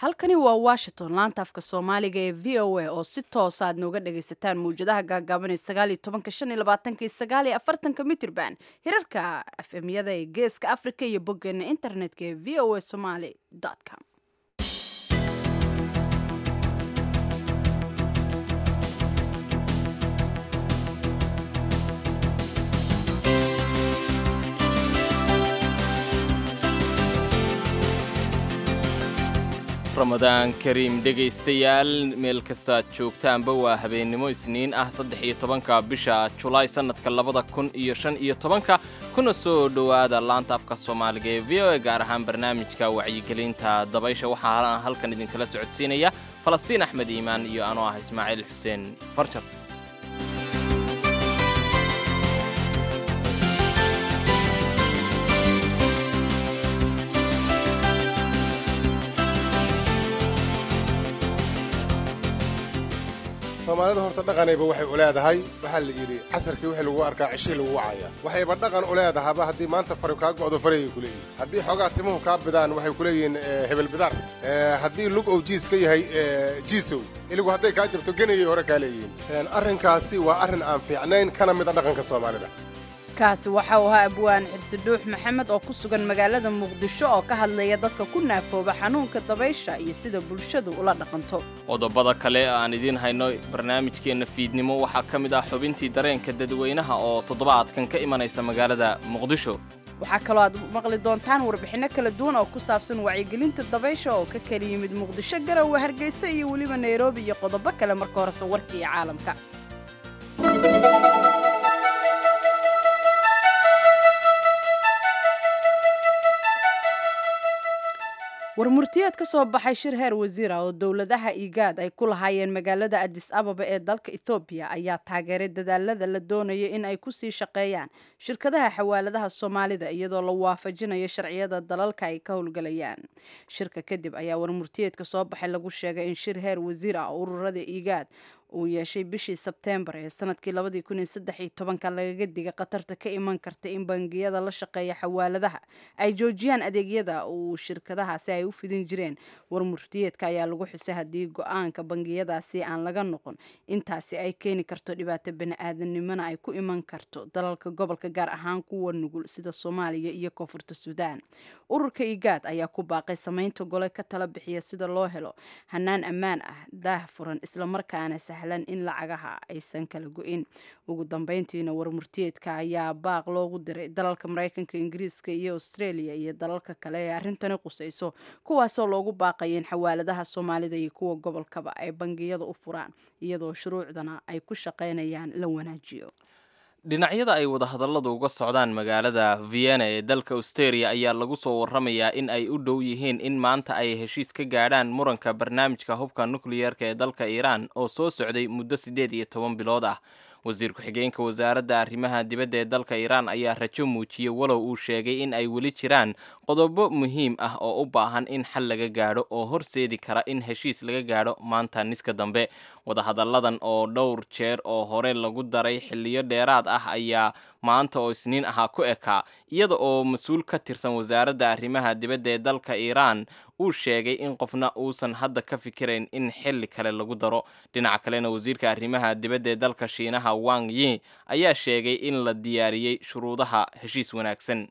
halkani waa washington laanta afka soomaaliga ee v o a oo si toosa aad nooga dhagaysataan mawjadaha gaagaaban ee sagaaliyo tobanka shan iyo labaatanka iyo sagaaliyo afartanka mitrban hirarka afemyada ee geeska africa iyo boggeena internetka ee v o a somaly com ramadaan kariim dhegaystayaal meel kastaad joogtaanba waa habeennimo isniin ah saddex iyo tobanka bisha julaay sannadka labada kun iyo shan iyo tobanka kuna soo dhowaada laanta afka soomaaliga ee v o a gaar ahaan barnaamijka wacyigelinta dabaysha waxaa halkan idinkala socodsiinaya falastiin axmed iimaan iyo anoo ah ismaaciil xuseen farjar soomaalida horta dhaqanayba waxay u leedahay waxaa la yidhi casarkii wixii lagu arkaa cishii lagu wacaya waxayba dhaqan u leedahaba haddii maanta fari kaa go'do farayay ku leeyihin haddii xoogaa timuhu kaa bidaan waxay ku leeyihiin hebel bidar haddii lug ow jiis ka yahay jiisow iligu hadday kaa jabto genayay hore kaa leeyihiin arrinkaasi waa arrin aan fiicnayn kana mida dhaqanka soomaalida kaasi waxa uu ahaa abwaan xirsi dhuux maxamed oo ku sugan magaalada muqdisho oo ka hadlaya dadka ku naafooba xanuunka dabaysha iyo sida bulshadu ula dhaqanto qodobada kale aan idiin hayno barnaamijkeenna fiidnimo waxaa ka mid ah xubintii dareenka dadweynaha oo toddobaadkan ka imanaysa magaalada muqdisho waxaa kaloo aad maqli doontaan warbixinno kala duwan oo ku saabsan wacyigelinta dabaysha oo ka kala yimid muqdisho garowe hargeysa iyo weliba nairobi iyo qodobo kale marka horese warka iyo caalamka warmurtiyeed ka soo baxay shir heer wasiira oo dowladaha igaad ay ku lahaayeen magaalada adis ababa ee dalka ethoobiya ayaa taageeray dadaalada la doonaya in ay kusii shaqeeyaan shirkadaha xawaaladaha soomaalida iyadoo la waafajinayo sharciyada dalalka ay ka howlgalayaan shirka kadib ayaa warmurtiyeedka soo baxay lagu sheegay in shir heer wasiir ah oo ururada igaad uu yeeshay bishii sebteembar ee sanadkii labadii kun iyo saddex iyo tobanka lagaga diga khatarta ka iman karta in bangiyada la shaqeeya xawaaladaha ay joojiyaan adeegyada uu shirkadahaasi ay u fidin jireen warmurtiyeedka ayaa lagu xusay haddii go-aanka bangiyadaasi aan laga noqon intaasi ay keeni karto dhibaato bani-aadanimona ay ku iman karto dalalka gobolka gaar ahaan kuwa nugul sida soomaaliya iyo koonfurta suudaan ururka igaad ayaa ku baaqay samaynta gole ka tala bixiya sida loo helo hanaan ammaan ah daah furan islamarkaana sahlan in lacagaha aysan kala go-in ugu dambeyntiina warmurtiyeedka ayaa baaq loogu diray dalalka maraykanka ingiriiska iyo australia iyo dalalka kale ee arrintani qusayso kuwaasoo loogu baaqaya in xawaaladaha soomaalida iyo kuwa gobolkaba ay bangiyada u furaan iyadoo shuruucdana ay ku shaqaynayaan la wanaajiyo dhinacyada ay wadahadalladu uga socdaan magaalada vienna ee dalka austeria ayaa lagu soo warramayaa in ay u dhow yihiin in maanta ay heshiis ka gaadhaan muranka barnaamijka hubka nukliyeerka ee dalka iiraan oo soo socday muddo siddeed iyo toban bilood ah wasiir ku-xigeenka wasaaradda arrimaha dibadda ee dalka iiraan ayaa rajo muujiyey walow uu sheegay in ay weli jiraan qodobo muhiim ah oo u baahan in xal laga gaadho oo horseedi kara in heshiis laga gaadho maanta niska dambe wadahadalladan oo dhowr jeer oo hore lagu daray xilliyo dheeraad ah ayaa maanta oo isniin ahaa ku ekaa iyada oo mas-uul ka tirsan wasaaradda arrimaha dibadda ee dalka iiraan uu sheegay in qofna uusan hadda ka fikirayn in xilli kale lagu daro dhinaca kalena wasiirka arrimaha dibadda ee dalka shiinaha wang yi ayaa sheegay in la diyaariyey shuruudaha heshiis wanaagsan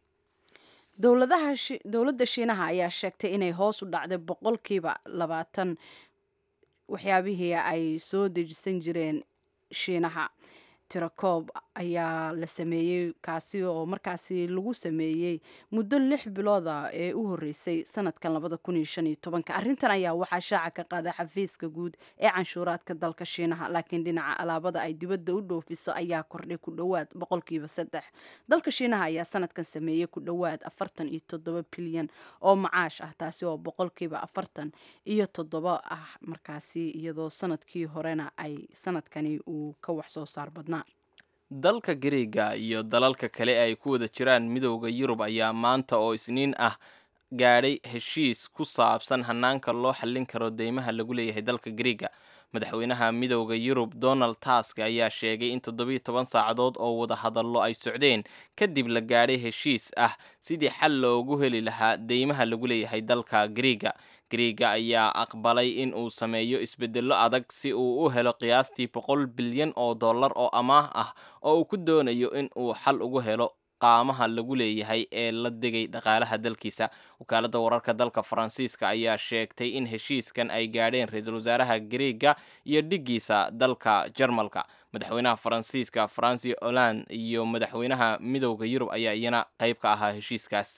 dowladda shiinaha ayaa sheegtay inay hoos u dhacday boqolkiiba labaatan waxyaabihii ay soo dejisan jireen shiinaha tirakoob ayaa la sameeyey kaasi oo markaasi lagu sameeyey muddo lix bilooda ee u horeysay sanadkan labada kun iyo shan iyo tobanka arrintan ayaa waxaa shaaca ka qaaday xafiiska guud ee canshuuraadka dalka shiinaha laakiin dhinaca alaabada ay dibadda u dhoofiso ayaa kordhay ku dhowaad boqolkiiba saddex dalka shiinaha ayaa sanadkan sameeyey ku dhowaad afartan iyo toddoba bilyan oo macaash ah taasi oo boqolkiiba afartan iyo toddoba ah markaasi iyadoo sanadkii horena ay sanadkani uu ka wax soo saar badnaa dalka gariega iyo dalalka kale ay ku wada jiraan midowda yurub ayaa maanta oo isniin ah gaadhay heshiis ku saabsan hanaanka loo xallin karo deymaha lagu leeyahay dalka gariega madaxweynaha midowda yurub donald task ayaa sheegay in toddobiyo toban saacadood oo wada hadallo ay socdeen kadib la gaadhay heshiis ah sidii xal loogu heli lahaa deymaha lagu leeyahay dalka gariega griiga ayaa aqbalay in uu sameeyo isbedello adag si uu u helo qiyaastii boqol bilyan oo dollar oo amaah ah oo uu ku doonayo in uu xal ugu helo qaamaha lagu leeyahay ee la degay dhaqaalaha dalkiisa wakaaladda wararka dalka faransiiska ayaa sheegtay in heshiiskan ay gaadheen ra-iisul wasaaraha griiga iyo dhiggiisa dalka jarmalka madaxweynaha faransiiska franci holland iyo madaxweynaha midowda yurub ayaa iyana qayb ka ahaa heshiiskaas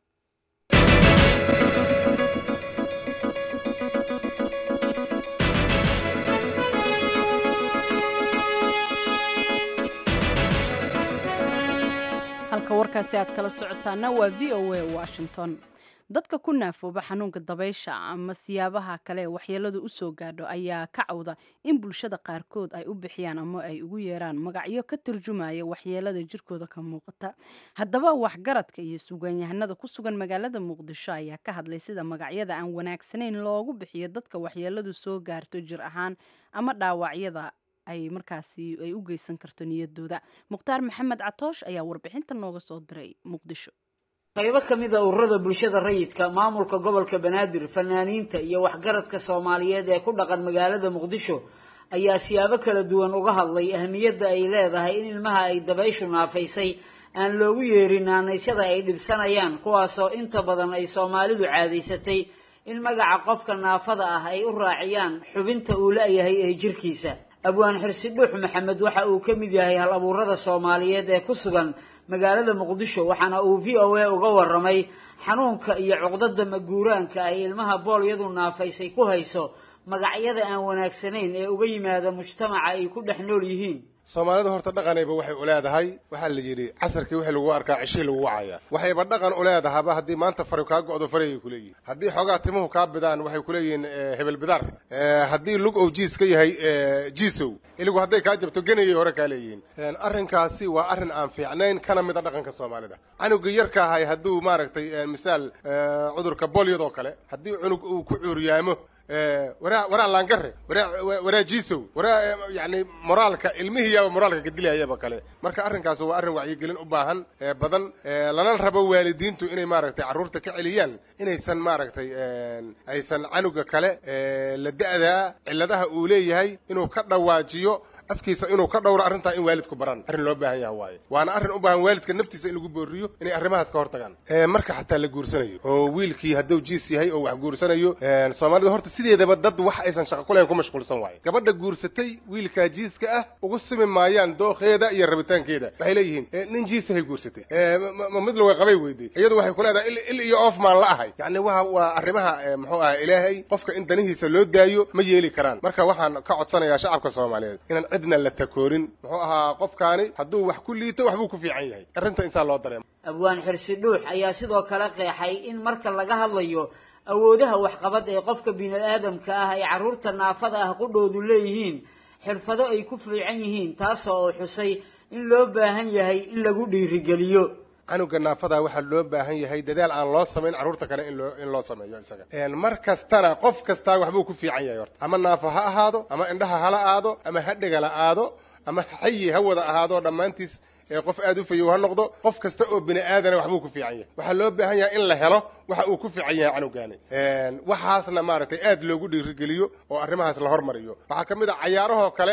halka warkaasi aad kala socotaana waa v o a washington dadka ku naafooba xanuunka dabaysha ama siyaabaha kale waxyeeladu u soo gaadho ayaa ka cawda in bulshada qaarkood ay u bixiyaan ama ay ugu yeeraan magacyo ka turjumaya waxyeelada jirkooda ka muuqata haddaba waxgaradka iyo sugaanyahanada ku sugan magaalada muqdisho ayaa ka hadlay sida magacyada aan wanaagsanayn loogu bixiyo dadka waxyeeladu soo gaarto jir ahaan ama dhaawacyada ay markaasi ay u geysan karto niyadooda mukhtaar maxamed catoosh ayaa warbixinta nooga soo diray muqdisho qaybo ka mid a ururada bulshada rayidka maamulka gobolka banaadir fanaaniinta iyo waxgaradka soomaaliyeed ee ku dhaqan magaalada muqdisho ayaa siyaabo kala duwan uga hadlay ahmiyadda ay leedahay in ilmaha ay dabayshu naafaysay aan loogu yeerin naanaysyada ay dhibsanayaan kuwaasoo inta badan ay soomaalidu caadaysatay in magaca qofka naafada ah ay u raaciyaan xubinta uu la-yahay ee jirkiisa abwaan xirsi dhuux maxamed waxa uu ka mid yahay hal abuurada soomaaliyeed ee ku sugan magaalada muqdisho waxaana uu v o a uga waramay xanuunka iyo cuqdada maguuraanka ay ilmaha boolyadu naafaysay ku hayso magacyada aan wanaagsanayn ee uga yimaada mujtamaca ay ku dhex nool yihiin soomaalida horta dhaqanayba waxay u leedahay waxaa la yidhi casarkii wixii lagu arkaa cishii lagu wacaya waxayba dhaqan u leedahaba haddii maanta fari kaa go'do farayay kuleeyihin haddii xoogaa timuhu kaa bidaan waxay kuleeyihiin hebel bidaar haddii lug ou jiis ka yahay jiisow iligu hadday kaa jabto genayay hore kaa leeyihiin arrinkaasi waa arrin aan fiicnayn kana mida dhaqanka soomaalida canuga yarka ahay hadduu maaragtay misaal cudurka bolyadoo kale haddii cunug uu ku cuuryaamo waraa waraa laangare waraa waraa jiisow waraa yani moraalka ilmihiiyaaba moraalka ka dilayayaba kale marka arrinkaas waa arrin wacyigelin u baahan badan lana rabo waalidiintu inay maaragtay carruurta ka celiyaan inaysan maaragtay aysan canuga kale la da'daa cilladaha uu leeyahay inuu ka dhawaajiyo afkiisa inuu ka dhowro arrintaa in waalidku baran arrin loo baahan yaha waaye waana arrin u baahan waalidka naftiisa in lagu booriyo inay arrimahaas ka hortagaan marka xataa la guursanayo oo wiilkii hadduu jiis yahay oo wax guursanayo soomaalida horta sideedaba dad wax aysan shaqo ku lahayn ku mashquulsan waaye gabadha guursatay wiilkaa jiiska ah ugu simi maayaan dookheeda iyo rabitaankeeda waxay leeyihiin nin jiisahay guursatay ma mid laga qabay weyday iyadu waxay ku leedahay il iyo oof maan la ahay yacni waa waa arrimaha muxuu aha ilaahay qofka in danihiisa loo daayo ma yeeli karaan marka waxaan ka codsanayaa shacabka soomaaliyeed inaan cidna la takoorin muxuu ahaa qofkaani hadduu wax ku liito waxbuu ku fiican yahay arrinta insaa loo dareemo abwaan xirsi dhuux ayaa sidoo kale qeexay in marka laga hadlayo awoodaha waxqabad ee qofka bini-aadamka ah ay carruurta naafada ah qudhoodu leeyihiin xirfado ay ku fiican yihiin taasoo uu xusay in loo baahan yahay in lagu dhiirigeliyo canuga naafada waxaa loo baahan yahay dadaal aan loo samayn carruurta kale in loo in loo sameeyo isaga mar kastana qof kastaa waxbuu ku fiican yahay horta ama naafo ha ahaado ama indhaha hala aado ama ha dhegala aado ama xayi ha wada ahaado dhammaantiis qof aada u fayow ha noqdo qof kasta oo bini aadana waxbuu ku fiican yahay waxaa loo baahan yahay in la helo waxa uu ku fiican yahay canugaani waxaasna maaragtay aad loogu dhiirigeliyo oo arrimahaas la hormariyo waxaa ka mid a cayaarahoo kale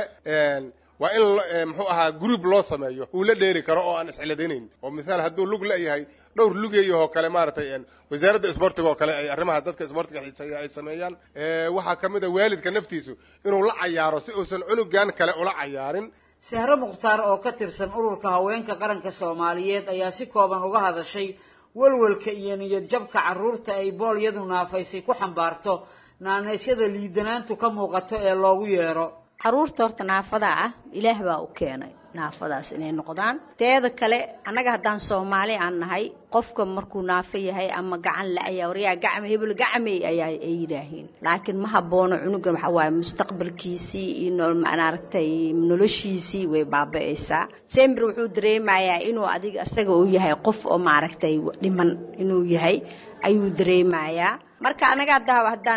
waa in muxuu ahaa group loo sameeyo uu la dheeli karo oo aan isciladaynayn oo misaal hadduu lug leeyahay dhowr lugeeyahoo kale maaragtay wasaaradda isboortiga oo kale ay arrimaha dadka isboortiga xiiseeya ay sameeyaan waxaa ka mid a waalidka naftiisu inuu la cayaaro si uusan cunugan kale ula cayaarin sahre mukhtaar oo ka tirsan ururka haweenka qaranka soomaaliyeed ayaa si kooban uga hadashay walwalka iyo niyad jabka carruurta ay boolyadu naafaysay ku xambaarto naanaysyada liidanaantu ka muuqato ee loogu yeero caruurta horta naafada ah ilaah baa u keenay naafadaas inay noqdaan teeda kale annaga haddaan soomaali aan nahay qofka markuu naafo yahay ama gacan la-aya waryaa gacme hebel gacmey ayaa ay yidhaahiin laakiin ma haboono cunugan waxaa waaye mustaqbalkiisii iyo maaragtay noloshiisii way baaba-aysaa sember wuxuu dareemayaa inuu adiga isaga uu yahay qof oo maaragtay dhiman inuu yahay ayuu dareemayaa marka anaga hadda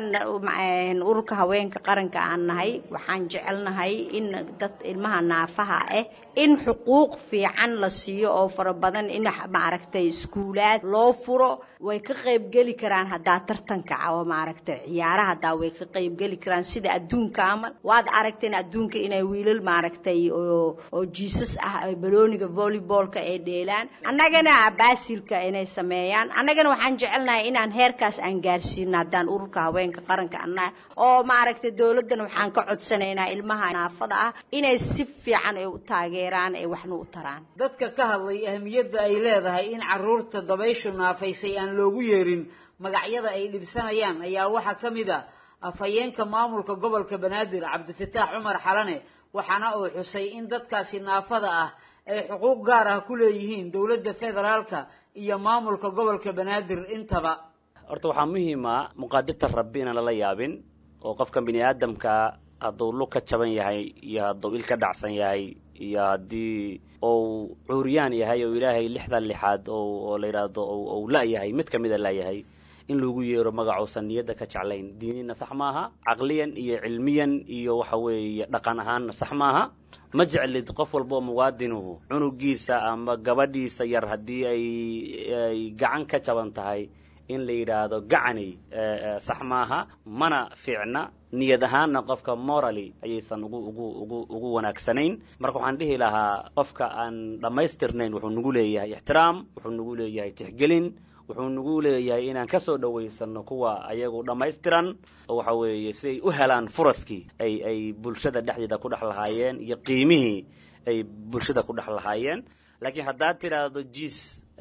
haddaan ururka haweenka qaranka aan nahay waxaan jecelnahay in dad ilmaha naafaha ah in xuquuq fiican la siiyo oo fara badan in maaragtay iskuulaad loo furo way ka qaybgeli karaan haddaa tartanka oo maaragtay ciyaaraha haddaa way ka qaybgeli karaan sida adduunka amal waad aragteen adduunka inay wiilal maaragtay oo oo jiisas ah ay balooniga volleybalka ay dheelaan annagana baasilka inay sameeyaan annagana waxaan jecelnahay inaan heerkaas aan gaarsiino haddaan ururka haweenka qaranka annaha oo maaragtay dowladdan waxaan ka codsanaynaa ilmaha naafada ah inay si fiican ay u taageeraan ay waxna u taraan dadka ka hadlay ahmiyadda ay leedahay in carruurta dabayshu naafaysay aan loogu yeerin magacyada ay dhibsanayaan ayaa waxaa ka mid a afhayeenka maamulka gobolka banaadir cabdifataax cumar xalane waxaana uu xusay in dadkaasi naafada ah ay xuquuq gaar ah ku leeyihiin dowladda federaalka iyo maamulka gobolka banaadir intaba horta waxaa muhiima muqaadirta rabbi inaan lala yaabin oo qofkan bini aadamka hadduu lug ka jaban yahay iyo hadduu il ka dhacsan yahay iyo haddii uu cuuriyaan yahay oo ilaahay lixdan lixaad oo la yidhaahdo ou la-yahay mid kamida la-yahay in lagu yeero magacousan niyadda ka jeclayn diinina sax maaha caqliyan iyo cilmiyan iyo waxa weeye dhaqan ahaanna sax maaha ma jeclid qof walba oo muwaadinuhu cunugiisa ama gabadhiisa yar haddii ay ay gacan ka jaban tahay in la yidhaahdo gacanay sax maaha mana fiicna niyad ahaanna qofka morally ayaysan ugu ugu ugu ugu wanaagsanayn marka waxaan dhihi lahaa qofka aan dhammaystirnayn wuxuu nagu leeyahay ixtiraam wuxuu nagu leeyahay tixgelin wuxuu nagu leeyahay inaan kasoo dhawaysano kuwa ayagu dhammaystiran oo waxa weeye si ay u helaan furaskii ay ay bulshada dhexdeeda ku dhex lahaayeen iyo qiimihii ay bulshada ku dhex lahaayeen laakiin haddaad tidhaahdo jiis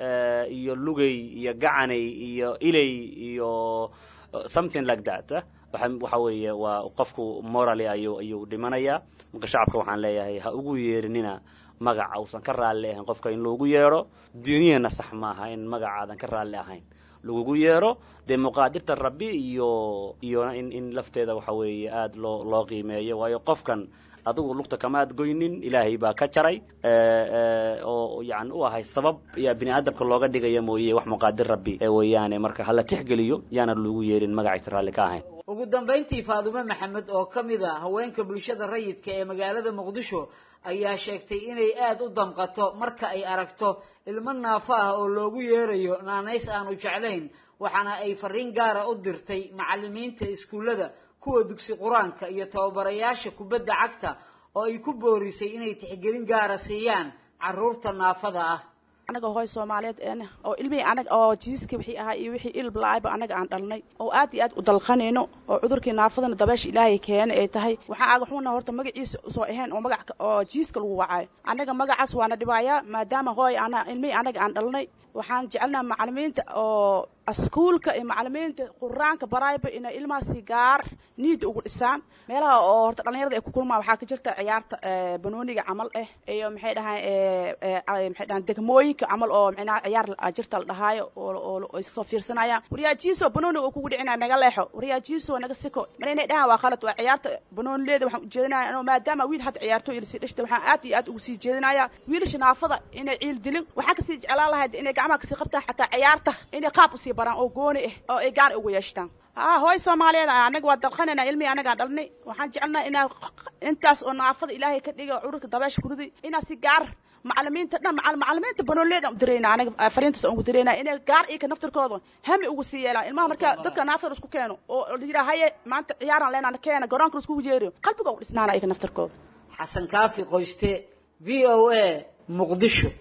iyo lugay iyo gacanay iyo ilay iyo something like that waxa waxa weeye waa qofku morally ayuu ayuu dhimanayaa marka shacabka waxaan leeyahay ha ugu yeerinina magaca uusan ka raalli ahayn qofka in loogu yeedho diiniyana sax maaha in magacaadan ka raalli ahayn lagugu yeedho dee muqaadirta rabbi iyo iyo in in lafteeda waxa weeye aada loo loo qiimeeyo waayo qofkan adigu lugta kamaad goynin ilaahay baa ka jaray oo yani u ahay sabab yaa bini aadamka looga dhigaya mooye wax muqaadir rabbi weeyaane marka hala tixgeliyo yaana lagu yeerin magaciisa raalli ka ahayn ugu dambayntii faadume maxamed oo ka mid a haweenka bulshada rayidka ee magaalada muqdisho ayaa sheegtay inay aada u damqato marka ay aragto ilmo naafo ah oo loogu yeerayo naanays aanu jeclayn waxaana ay fariin gaara u dirtay macallimiinta iskuullada kuwa dugsi qur-aanka iyo tababarayaasha kubadda cagta oo ay ku boorisay inay tixgelin gaara siiyaan carruurta naafada ah anaga hooy soomaaliyeed een oo ilmihii anaga oo jiiska wixii ahaa iyo wixii ilbla-ayba anaga aan dhalnay oo aad iyo aad u dalqanayno oo cudurkii naafadana dabeesha ilaahay keena ay tahay waxaa aga xuna horta magaciisa usoo ahayn oo magac oo jiiska lagu wacayo annaga magacaas waana dhibaayaa maadaama hooy ana ilmihii anaga aan dhalnay waxaan jecelnaha macalimiinta oo iskuulka iyo macalimiinta quraanka barayba inay ilmahaasi gaar niida ugu dhisaan meelaha oo horta dhalinyarada ay ku kulmaan waxaa ka jirta ciyaarta banooniga camal eh iyo maxay dhahaan maxay dhahaan degmooyinka camal oo micnaha ciyaar jirta la dhahaayo oo ay soo fiirsanayaan wariyaajiiso banooniga uu kugu dhicinaya naga leexo wariyaajiiso naga siko mana inay dhahaan waa khalad waa ciyaarta banoonileeda waxaan ujeedinaya anoo maadaama wiil hadda ciyaartooy ilasii dhishta waxaan aad iyo aad ugu sii jeedinaya wiilasha naafada inay ciil dilin waxaan kasii jeclaan lahayd inay gacmaha kasii qabtaan xataa ciyaarta inay qaab usii baraan oo gooni ah oo ay gaar ugu yeeshtaan haa hooy soomaaliyeed anaga waa dalqanaynaa ilmihii anagaan dhalnay waxaan jecelnaha inaa intaas oo naafada ilaahay ka dhiga cudurka dabeesha kurudi inaa si gaar macalimiinta dhan macalimiinta banoolleeda dirayna anaga fariintaas aan ugu dirayna inay gaar iyaka naftirkooda hami ugu sii yeelaan ilmaha marka dadka naafada isku keeno oo la yidhaha haye maanta ciyaaraan leenana keena garoonka iskugu jeeriyo qalbiga ugu dhisnaana iyaka naftirkooda xasan kaafi qoyste v o a muqdisho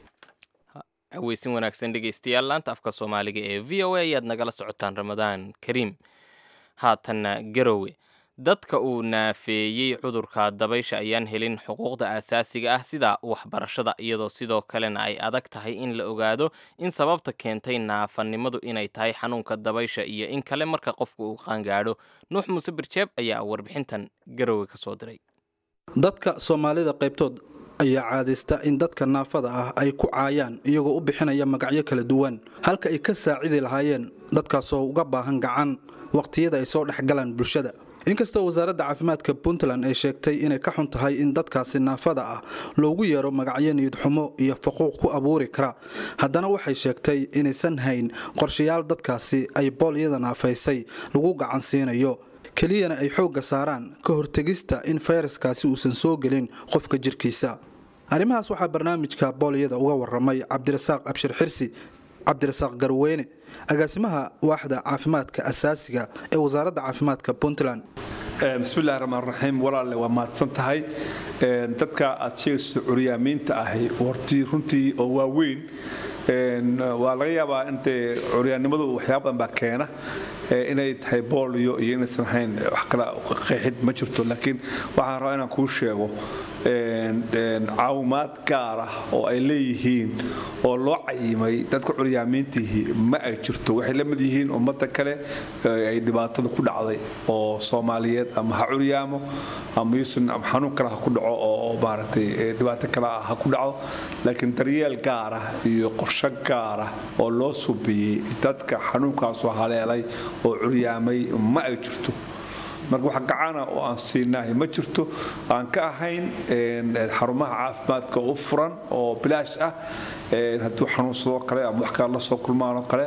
haweysin wanaagsan dhegeystayaal laanta afka soomaaliga ee v o a ayaad nagala socotaan ramadaan kariim haatanna garowe dadka uu naafeeyey cudurka dabaysha ayaan helin xuquuqda aasaasiga ah sida waxbarashada iyadoo sidoo kalena ay adag tahay in la ogaado in sababta keentay naafanimadu inay tahay xanuunka dabaysha iyo in kale marka qofku uu qaangaadho nuux muuse birjeeb ayaa warbixintan garowe ka soo diray dadka soomaalida qaybtood ayaa caadaysta in dadka naafada ah ay ku caayaan iyagoo u bixinaya magacyo kala duwan halka ay ka saacidi lahaayeen dadkaasoo uga baahan gacan waqhtiyada ay soo dhexgalaan bulshada inkastoo wasaaradda caafimaadka puntland ay sheegtay inay ka xun tahay in dadkaasi naafada ah loogu yeero magacyo niyadxumo iyo faquuq ku abuuri kara haddana waxay sheegtay inaysan hayn qorshayaal dadkaasi ay boolyada naafaysay lagu gacan siinayo keliyana ay xoogga saaraan ka hortegista in fayraskaasi uusan soo gelin qofka jirkiisa arrimahaas waxaa barnaamijka booliyada uga waramay cabdirasaaq abshir xirsi cabdirasaaq garweyne agaasimaha waaxda caafimaadka asaasiga ee wasaaradda caafimaadka puntland bismillahi raxmaan raxiim walaalle waa mahadsan tahay dadka aad sheegayso curyaamiinta ahi hortii runtii oo waaweyn waa laga yaabaa intee curyaannimadu waxyaaba badan baa keena inay tahay booliyo iyo inaysan ahayn wax kale qeexid ma jirto laakiin waxaan rabaa inaan kuu sheego caawimaad gaar ah oo ay leeyihiin oo loo cayimay dadka curyaamiintiihi ma ay jirto waxay la mid yihiin ummadda kale ay dhibaatada ku dhacday oo soomaaliyeed ama ha curyaamo ama yuusan ama xanuun kale ha ku dhaco oo maaragtay dhibaato kale ah ha ku dhacdo laakiin daryeel gaar ah iyo qorshe gaar ah oo loo subiyey dadka xanuunkaasu haleelay oo curyaamay ma ay jirto marka wax gacana oo aan siinahay ma jirto aan ka ahayn xarumaha caafimaadka u furan oo bilaash ah hadduu xanuunsadoo kale ama wax kale la soo kulmaanoo kale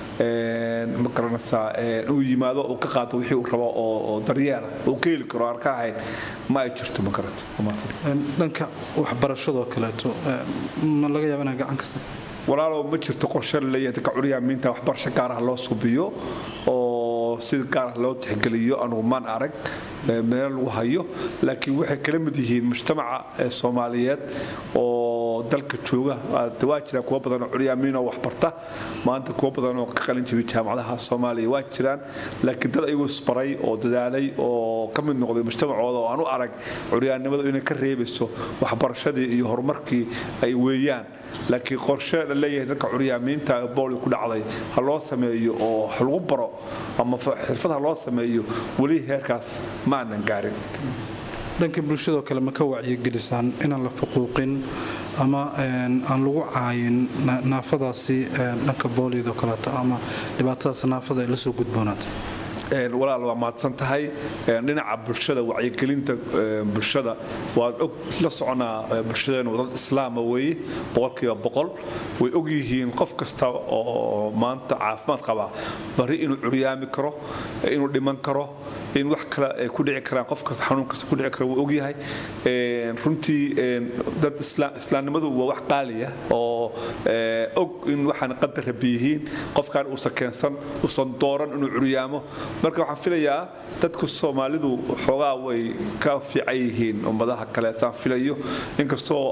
ma garanaysaa uu yimaado uu ka qaato wixii uu rabo oo daryeela uu ka heli karo aan ka ahayn ma ay jirto ma garata dhanka waxbarashadoo kaleeto ma laga yaaba inaa gacan ka siisa walaalow ma jirto qorshe laleeyahay dadka curyaamiinta waxbarasho gaar ah loo subiyo oo si gaar ah loo tixgeliyo anugu maan arag meel lagu hayo laakiin waxay kala mid yihiin mujtamaca soomaaliyeed oo dalka jooga waa jira kuwa badan oo curyaamiin oo waxbarta maanta kuwa badan oo ka qalin jibay jaamacadaha soomaaliya waa jiraan laakiin dad ayagu isbaray oo dadaalay oo ka mid noqday mujtamacooda oo aan u arag curyaannimadu inay ka reebayso waxbarashadii iyo horumarkii ay weeyaan laakiin qorshe la leeyahay dadka curyaamiinta booli ku dhacday ha loo sameeyo oo ha lagu baro ama xirfad ha loo sameeyo weli heerkaas ma aanan gaarin dhanka bulshadoo kale ma ka wacyigelisaan inaan la fuquuqin ama aan lagu caayin naafadaasi dhanka booliyadoo kaleeto ama dhibaatadaas naafada ay la soo gudboonaata walaal waa mahadsan tahay dhinaca bulshada wacyigelinta bulshada waad og la soconaa bulshadeenu dad islaama weeye boqolkiiba boqol way og yihiin qof kasta oo maanta caafimaad qaba bari inuu curyaami karo inuu dhiman karo in wax kale ay ku dhici karaan qof kasta xanuun kasta ku dhici kara wuu ogyahay runtii dad islaamnimadu waa wax qaaliya oo og in waxaan qadar rabi yihiin qofkaan uusan keensan uusan dooran inuu curyaamo marka waxaan filayaa dadka soomaalidu xoogaa way ka fiican yihiin ummadaha kale saan filayo inkastoo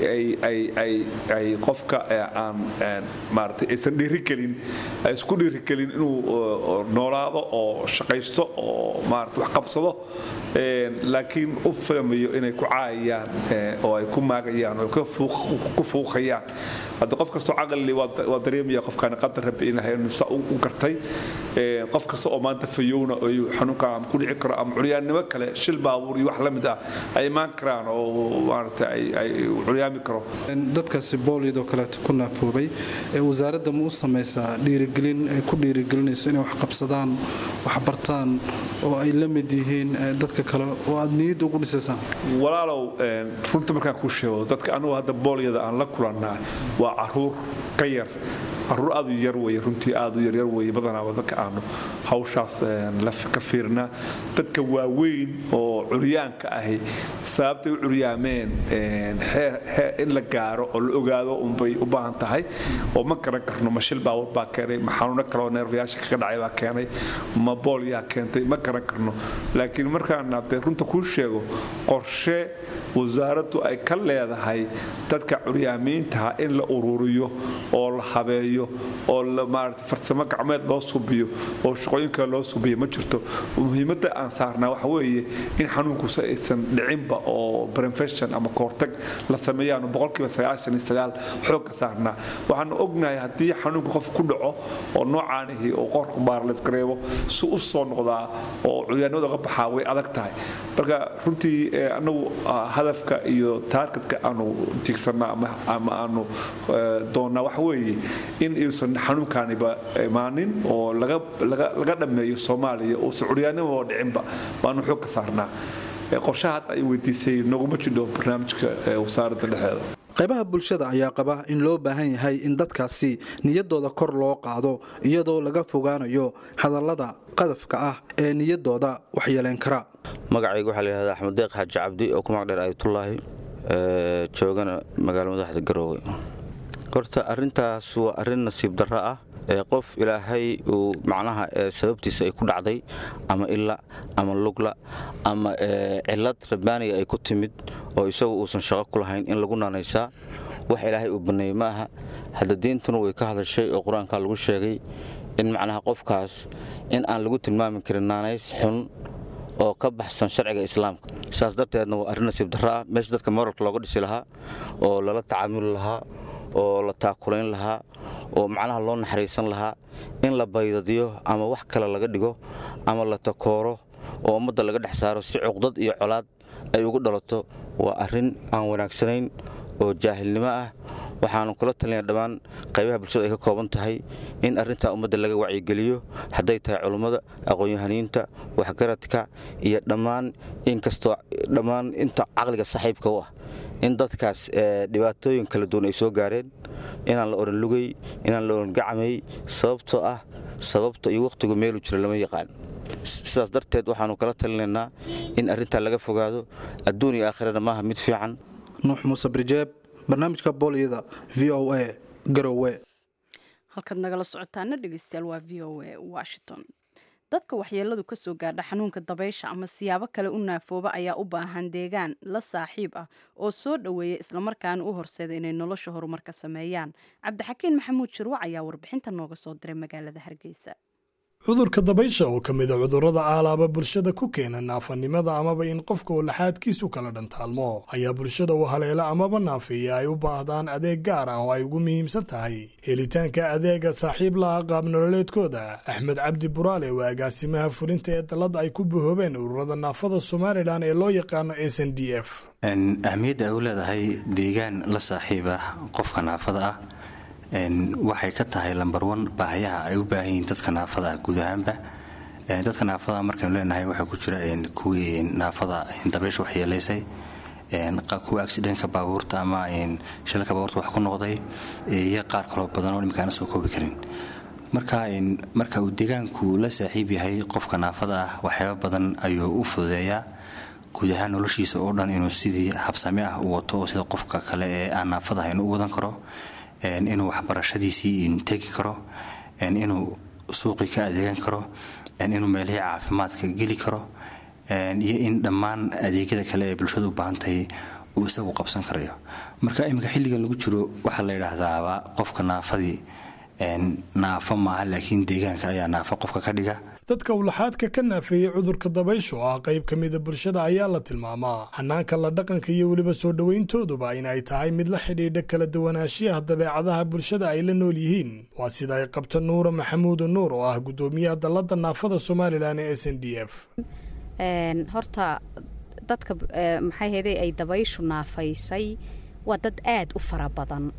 ay qofka aan maarata aysan dhiirigelin ay isku dhiirigelin inuu noolaado oo shaqaysto oo maarata wax qabsado laakiin u filmayo inay ku caayayaan oo ay ku maagayaan oo ku fuuqayaan hadda qof kastoo caqli waa dareemaya qofkaan qadar rabbi inahay u gartay qof kasta oo maanta fayowna xanuunka ama ku dhici karo ama curyaannimo kale shil baabuur iyo wax la mid ah ay imaan karaan oo maarata ay curyaami karo dadkaasi booliyadoo kaleeto ku naafoobay wasaaradda ma u samaysaa dhiirigelin ay ku dhiirigelinayso inay wax qabsadaan wax bartaan oo ay la mid yihiin dadka kale oo aad niyadda ugu dhisaysaan walaalow runta markaan kuu sheego dadka anugu hadda boolyada aan la kulannaa waa caruur ka yar caruur aad u yar weye runtii aad u yaryar weye badanaaba dadka aanu hawshaas ka fiirnaa dadka waaweyn oo curyaanka ahi sababtay u curyaameen in la gaaro oo la ogaado unbay u baahan tahay oo ma garan karno ma shil baawar baa keenay ma xanuuno kaleoo neerfayaasha kaga dhacay baa keenay ma boolyaa keentay ma garan karno laakiin markaan haddee runta kuu sheego qorshe wasaaraddu ay ka leedahay dadka curyaamiintaha in la ururiyo oo la habeeyo oo maarata farsamo gacmeed loo subiyo oo shaqooyin kale loo subiyo ma jirto muhiimadda aan saarnaa waxa weeye in xanuunkusa aysan dhicinba oo prevention ama koortag la sameeyaanu boqolkiiba sagaashan iyo sagaal xoogka saarnaa waxaanu ognahay haddii xanuunka qof ku dhaco oo noocaanihi oo qorka baar laysgareebo si u soo noqdaa oo curyaanimada uga baxaa way adag tahay marka runtii anagu hadafka iyo taargetka aanu tiigsanaa ama aanu doonnaa waxa weeye in uusan xanuunkaaniba imaanin oo laga dhammeeyo soomaaliya uusan curyaannimo oo dhicinba baanu xoog ka saarnaa qorshaha hadda ay weydiisay noguma jidho barnaamijka wasaaradda dhexeeda qaybaha bulshada ayaa qaba in loo baahan yahay in dadkaasi niyadooda kor loo qaado iyadoo laga fogaanayo hadallada qadafka ah ee niyadooda waxyeelayn kara magacayga waxaa layihahda axmed deeq xaaji cabdi oo ku magdheer ayatullaahi joogana magaalo madaxda garoowe horta arintaas waa arin nasiib darro ah ee qof ilaahay uu macnaha sababtiisa ay ku dhacday ama ila ama lugla ama cilad rabbaaniga ay ku timid oo isagu uusan shaqo ku lahayn in lagu naanaysaa wax ilaahay uu banneeyey ma aha hadda diintuna way ka hadashay oo qur-aankaa lagu sheegay in macnaha qofkaas in aan lagu tilmaami karin naanays xun oo ka baxsan sharciga islaamka saas darteedna waa arrin nasiib darro ah meesha dadka moralka looga dhisi lahaa oo lala tacaamuli lahaa oo la taakulayn lahaa oo macnaha loo naxariisan lahaa in la baydadiyo ama wax kale laga dhigo ama la takooro oo ummadda laga dhex saaro si cuqdad iyo colaad ay ugu dhalato waa arrin aan wanaagsanayn oo jaahilnimo ah waxaanu kula talinaya dhammaan qaybaha bulshada ay ka kooban tahay in arrintaa ummadda laga wacyigeliyo hadday tahay culummada aqoon-yahaniinta waxgaradka iyo dhammaan inkastoo dhammaan inta caqliga saaxiibka u ah in dadkaas dhibaatooyin kala duwan ay soo gaareen inaan la odhan lugay inaan la odhan gacmay sababtoo ah sababta iyo wakhtigu meelu jiro lama yaqaan sidaas darteed waxaanu kala talinaynaa in arrintaa laga fogaado adduun iyo aakhirana maaha mid fiican nuux muuse birjeeb barnaamijka booliyada v o a garowe halkaad nagala socotaana dhegeystayaal waa v o a washington dadka waxyeeladu ka soo gaadha xanuunka dabaysha ama siyaabo kale u naafooba ayaa u baahan deegaan la saaxiib ah oo soo dhoweeya islamarkaana u horseeda inay nolosha horumar ka sameeyaan cabdixakiin maxamuud shirwac ayaa warbixinta nooga soo diray magaalada hargeysa cudurka dabaysha oo ka mid a cudurrada aalaaba bulshada ku keena naafanimada amaba in qofka uu laxaadkiisu kala dhantaalmo ayaa bulshada u haleela amaba naafeeya ay u baahdaan adeeg gaar ah oo ay ugu muhiimsan tahay helitaanka adeega saaxiib laha qaabnololeedkooda axmed cabdi buraale waa agaasimaha fulinta ee dallada ay ku bahoobeen ururada naafada somalilan ee loo yaqaano s n d f ahmiyadda ay u leedahay deegaan la saaxiib ah qofka naafada ah waxay ka tahay lambar wan baahayaha ay u baahan yihiin dadka naafada ah guud ahaanba dadka naafada markaynu leenahay waxaa ku jira kuwii naafada dabaysha waxyeelaysay kuwa accidentka baabuurta ama shilka baabuurta wax ku noqday iyo qaar kaloo badan oo imikaana soo koobi karin marka marka uu deegaanku la saaxiib yahay qofka naafada ah waxyaaba badan ayuu u fududeeyaa guud ahaan noloshiisa oo dhan inuu sidii habsame ah u wato oo sida qofka kale ee aan naafada ahayn u wadan karo inuu waxbarashadiisii tegi karo inuu suuqii ka adeegan karo inuu meelihii caafimaadka geli karo iyo in dhammaan adeegyada kale ee bulshada u baahantahay uu isagu qabsan karayo marka iminka xilligan lagu jiro waxaa la yidhaahdaaba qofka naafadii naafo maaha laakiin deegaanka ayaa naafo qofka ka dhiga dadka ulaxaadka ka naafeeyey cudurka dabaysha oo ah qayb ka mida bulshada ayaa la tilmaamaa hanaanka la dhaqanka iyo weliba soo dhowayntooduba in ay tahay mid la xidhiidha kala duwanaanshiyaha dabeecadaha bulshada ay la nool yihiin waa sida ay qabta nuura maxamuuda nuur oo ah guddoomiyaha dallada naafada somalilan ee s n d f horta dadka maxay hayday ay dabayshu naafaysay waa dad aad u fara badan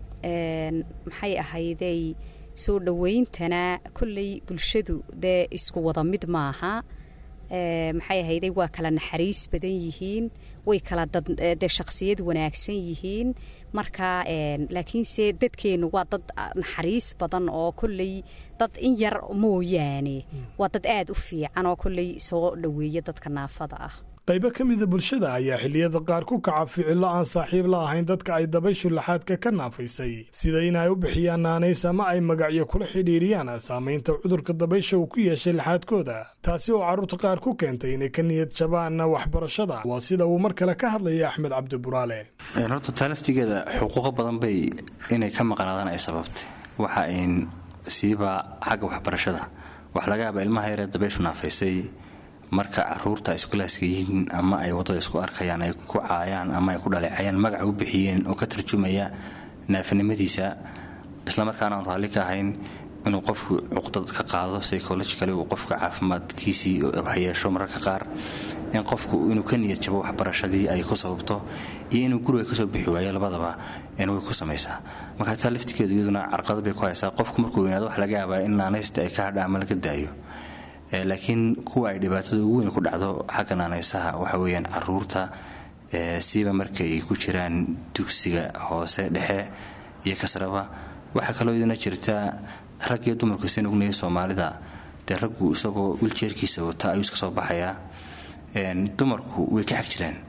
maxay ahayday soo dhowayntana kolley bulshadu dee isku wada mid maaha maxay ahayday waa kala naxariis badan yihiin way kala dee shakhsiyad wanaagsan yihiin marka laakiinse dadkeennu waa dad naxariis badan oo kolley dad in yar mooyaane waa dad aad u fiican oo kolley soo dhoweeya dadka naafada ah qaybo ka mida bulshada ayaa xilliyada qaar ku kaca ficillo aan saaxiib la ahayn dadka ay dabayshu laxaadka ka naafaysay sida in ay u bixiyaan naanays ama ay magacyo kula xidhiidhiyaan saamaynta cudurka dabaysha uu ku yeeshay laxaadkooda taasi oo carruurta qaar ku keentay inay ka niyad jabaanna waxbarashada waa sida uu mar kale ka hadlaya axmed cabdi buraale horta taalaftigeeda xuquuqo badan bay inay ka maqnaadaan ay sababtay waxa ayn siiba xagga waxbarashada wax laga yaaba ilmaha yaree dabayshu naafaysay marka caruurta iskulaaska yihiin ama ay wadada isku arkayaan ay ku caayaan ama ay ku dhaleecayaan magaca u bixiyeen oo ka tarjumaya naafinimadiisa islamarkaana aan raalli ka ahayn inuu qofku cuqdad ka qaado psychologically uu qofka caafimaadkiisii waxyeesho mararka qaar in qofku inuu ka niyad jabo waxbarashadii ay ku sababto iyo inuu guriga kasoo bixi waayo labadaba way ku samaysaa marka taa laftigeedu iyaduna carqalad bay ku haysaa qofku markuu weynaado wax laga yaabaa in naanaysta ay ka hadha ama laga daayo laakiin kuwa ay dhibaatada ugu weyn ku dhacdo xagga naanaysaha waxa weyaan caruurta siiba marka ay ku jiraan dugsiga hoose dhexe iyo kasraba waxaa kaloo idina jirta rag iyo dumarku seen ognaya soomaalida dee raggu isagoo wiljeerkiisa wata ayuu iska soo baxayaa dumarku way ka xag jiraan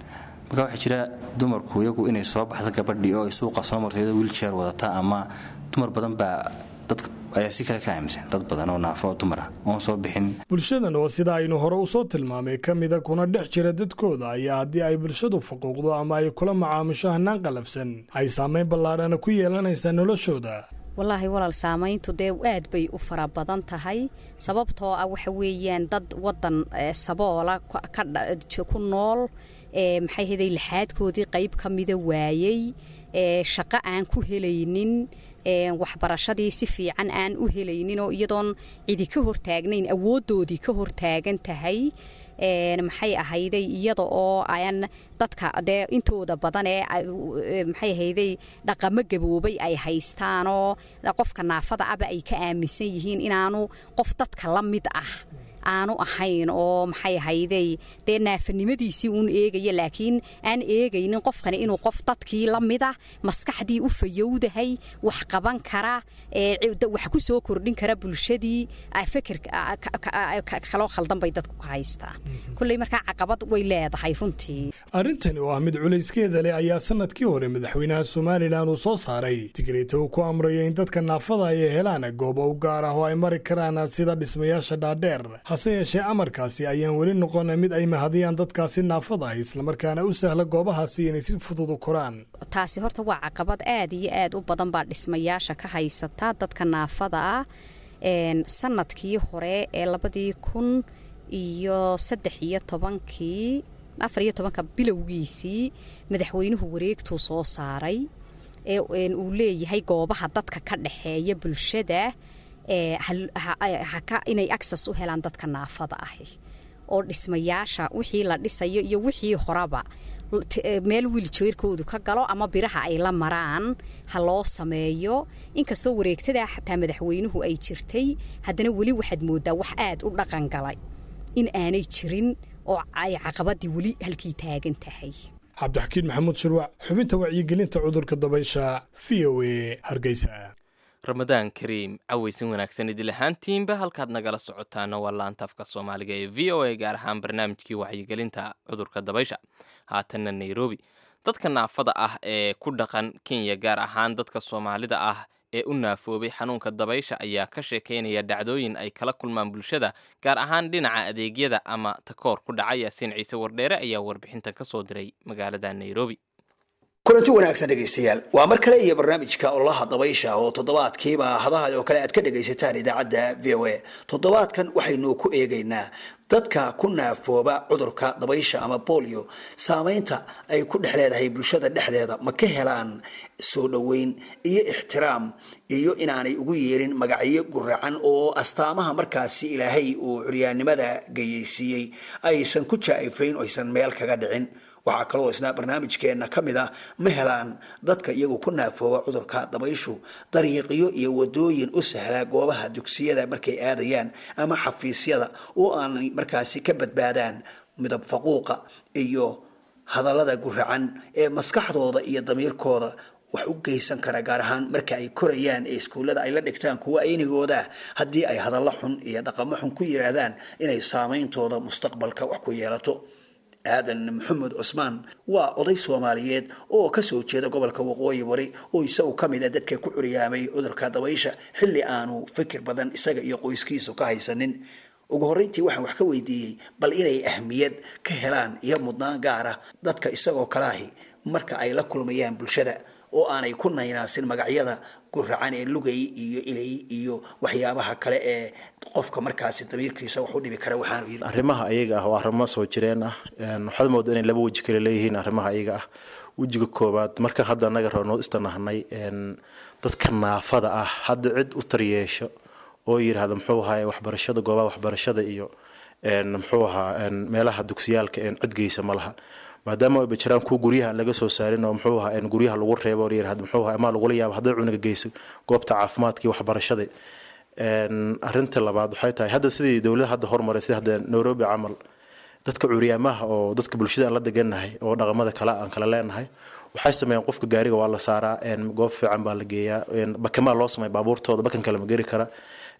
marka waxaa jira dumarku iyagu inay soo baxda gabadhii oo ay suuqa soo marto iyadoo wiiljeer wadata ama dumar badan baa dad ayaa si kale ka aaminsan dad badan oo naafo dumar ah oon soo bixin bulshadan oo sida aynu hore usoo tilmaamay ka mida kuna dhex jira dadkooda ayaa haddii ay bulshadu faquuqdo ama ay kula macaamisho hanaan qalabsan ay saamayn ballaadhana ku yeelanaysaa noloshooda wallaahi walaal saamayntu dee aad bay u fara badan tahay sababtoo ah waxa weeyaan dad wadan saboola ku nool maxay haday laxaadkoodii qayb ka mida waayey shaqo aan ku helaynin waxbarashadii si fiican aan u helaynin oo iyadoon cidi ka hortaagnayn awooddoodii ka hortaagan tahay maxay ahayday iyada oo aan dadka dee intooda badan ee maxay ahayday dhaqamo gaboobay ay haystaanoo qofka naafada aba ay ka aaminsan yihiin inaanu qof dadka la mid ah aanu ahayn oo maxay ahayday dee naafanimadiisii uun eegaya laakiin aan eegaynin qofkani inuu qof dadkii la mid ah maskaxdii u fayowdahay wax qaban kara wax ku soo kordhin kara bulshadii feker kaloo khaldan bay dadku ka haystaan kulley markaa caqabad way leedahay runtii arrintani oo ah mid culayskeeda leh ayaa sanadkii hore madaxweynaha somalilan uu soo saaray digreeto uu ku amrayo in dadka naafada ay helaan goobo u gaar ah oo ay mari karaan sida dhismayaasha dhaadheer hase yeeshee amarkaasi ayaan weli noqon mid ay mahadiyaan dadkaasi naafada ah islamarkaana u sahla goobahaasi inay si fudud u koraan taasi horta waa caqabad aad iyo aad u badan baa dhismayaasha ka haysata dadka naafada ah sanadkii hore ee labadii kun iyo saddex iyo tobankii afar iyo tobanka bilowgiisii madaxweynuhu wareegtuu soo saaray ee uu leeyahay goobaha dadka ka dhexeeya bulshada inay access u helaan dadka naafada ahi oo dhismayaasha wixii la dhisayo iyo wixii horaba meel wiiljeerkoodu ka galo ama biraha ay la maraan ha loo sameeyo inkastoo wareegtadaa xataa madaxweynuhu ay jirtay haddana weli waxaad moodaa wax aad u dhaqan galay in aanay jirin oo ay caqabadii weli halkii taagan tahay cabdixakiin maxamuud shirwac xubinta wacyigelinta cudurka dabaysha v o a hargeysa ramadaan kariim cawaysin wanaagsan idil ahaantiinba halkaad nagala socotaana waa laantaafka soomaaliga ee v o a gaar ahaan barnaamijkii wacyigelinta cudurka dabaysha haatanna nairobi dadka naafada ah ee ku dhaqan kenya gaar ahaan dadka soomaalida ah ee u naafoobay xanuunka dabaysha ayaa ka sheekaynaya dhacdooyin ay kala kulmaan bulshada gaar ahaan dhinaca adeegyada ama takoor ku dhaca yaasiin ciise wardheere ayaa warbixintan ka soo diray magaalada nairobi kulanti wanaagsan dhegaystayaal waa mar kale iyo barnaamijka ololaha dabaysha oo toddobaadkiiba hadaha oo kale aad ka dhagaysataan idaacadda v o a toddobaadkan waxaynu ku eegaynaa dadka ku naafooba cudurka dabaysha ama bolio saamaynta ay ku dhex leedahay bulshada dhexdeeda ma ka helaan soo dhoweyn iyo ixtiraam iyo inaanay ugu yeerin magacyo guracan oo astaamaha markaasi ilaahay uu curyaannimada gayeysiiyey aysan ku jaa-ifayn oysan meel kaga dhicin waxaa kaloo isna barnaamijkeenna ka mid ah ma helaan dadka iyagu ku naafooba cudurka dabayshu dariiqyo iyo wadooyin u sahlaa goobaha dugsiyada markay aadayaan ama xafiisyada oo aanay markaasi ka badbaadaan midab faquuqa iyo hadallada guracan ee maskaxdooda iyo damiirkooda wax u geysan kara gaar ahaan marka ay korayaan ee iskuullada ay la dhigtaan kuwa aynigooda haddii ay hadallo xun iyo dhaqamo xun ku yiraahdaan inay saameyntooda mustaqbalka wax ku yeelato aadan maxamed cusmaan waa oday soomaaliyeed oo kasoo jeeda gobolka waqooyi bari oo isagu ka mid a dadka ku curyaamay cudurka dabaysha xilli aanu fikir badan isaga iyo qoyskiisu ka haysanin ugu horreyntii waxaan wax ka weydiiyey bal inay ahmiyad ka helaan iyo mudnaan gaara dadka isagoo kalaahi marka ay la kulmayaan bulshada oo aanay ku naynaasin magacyada guracan ee lugay iyo ilay iyo waxyaabaha kale ee qofka markaasi damiirkiisa wax u dhibi kara waxaanu yiri arrimaha ayaga ah waa arrimo soo jireen ah waxaad moodaa inay laba weji kale leeyihiin arrimaha ayaga ah wejiga koowaad marka hadda anaga roonoo istanahnay dadka naafada ah hadda cid u taryeesho oo yidhaahda muxuu ahaa waxbarashada goobaha waxbarashada iyo muxuu ahaa meelaha dugsiyaalka cid geysa ma laha maadaama ayba jiraan kuwa guryaha aan laga soo saarin oo muxuu ahaa guryaha lagu reebo oo yirahda muxuu ahaa ama lagula yaabo hadday cunuga geyso goobta caafimaadka iyo waxbarashada arrinta labaad waxay tahay hadda sidii dowlada hadda hormaray sida hadda nairobi camal dadka curyaamaha oo dadka bulshada aan la deganahay oo dhaqamada kale aan kala leenahay waxay sameeyaan qofka gaariga waa la saaraa goob fiican baa la geeyaa bakamaa loo sameeya baabuurtooda bakan kale ma geri kara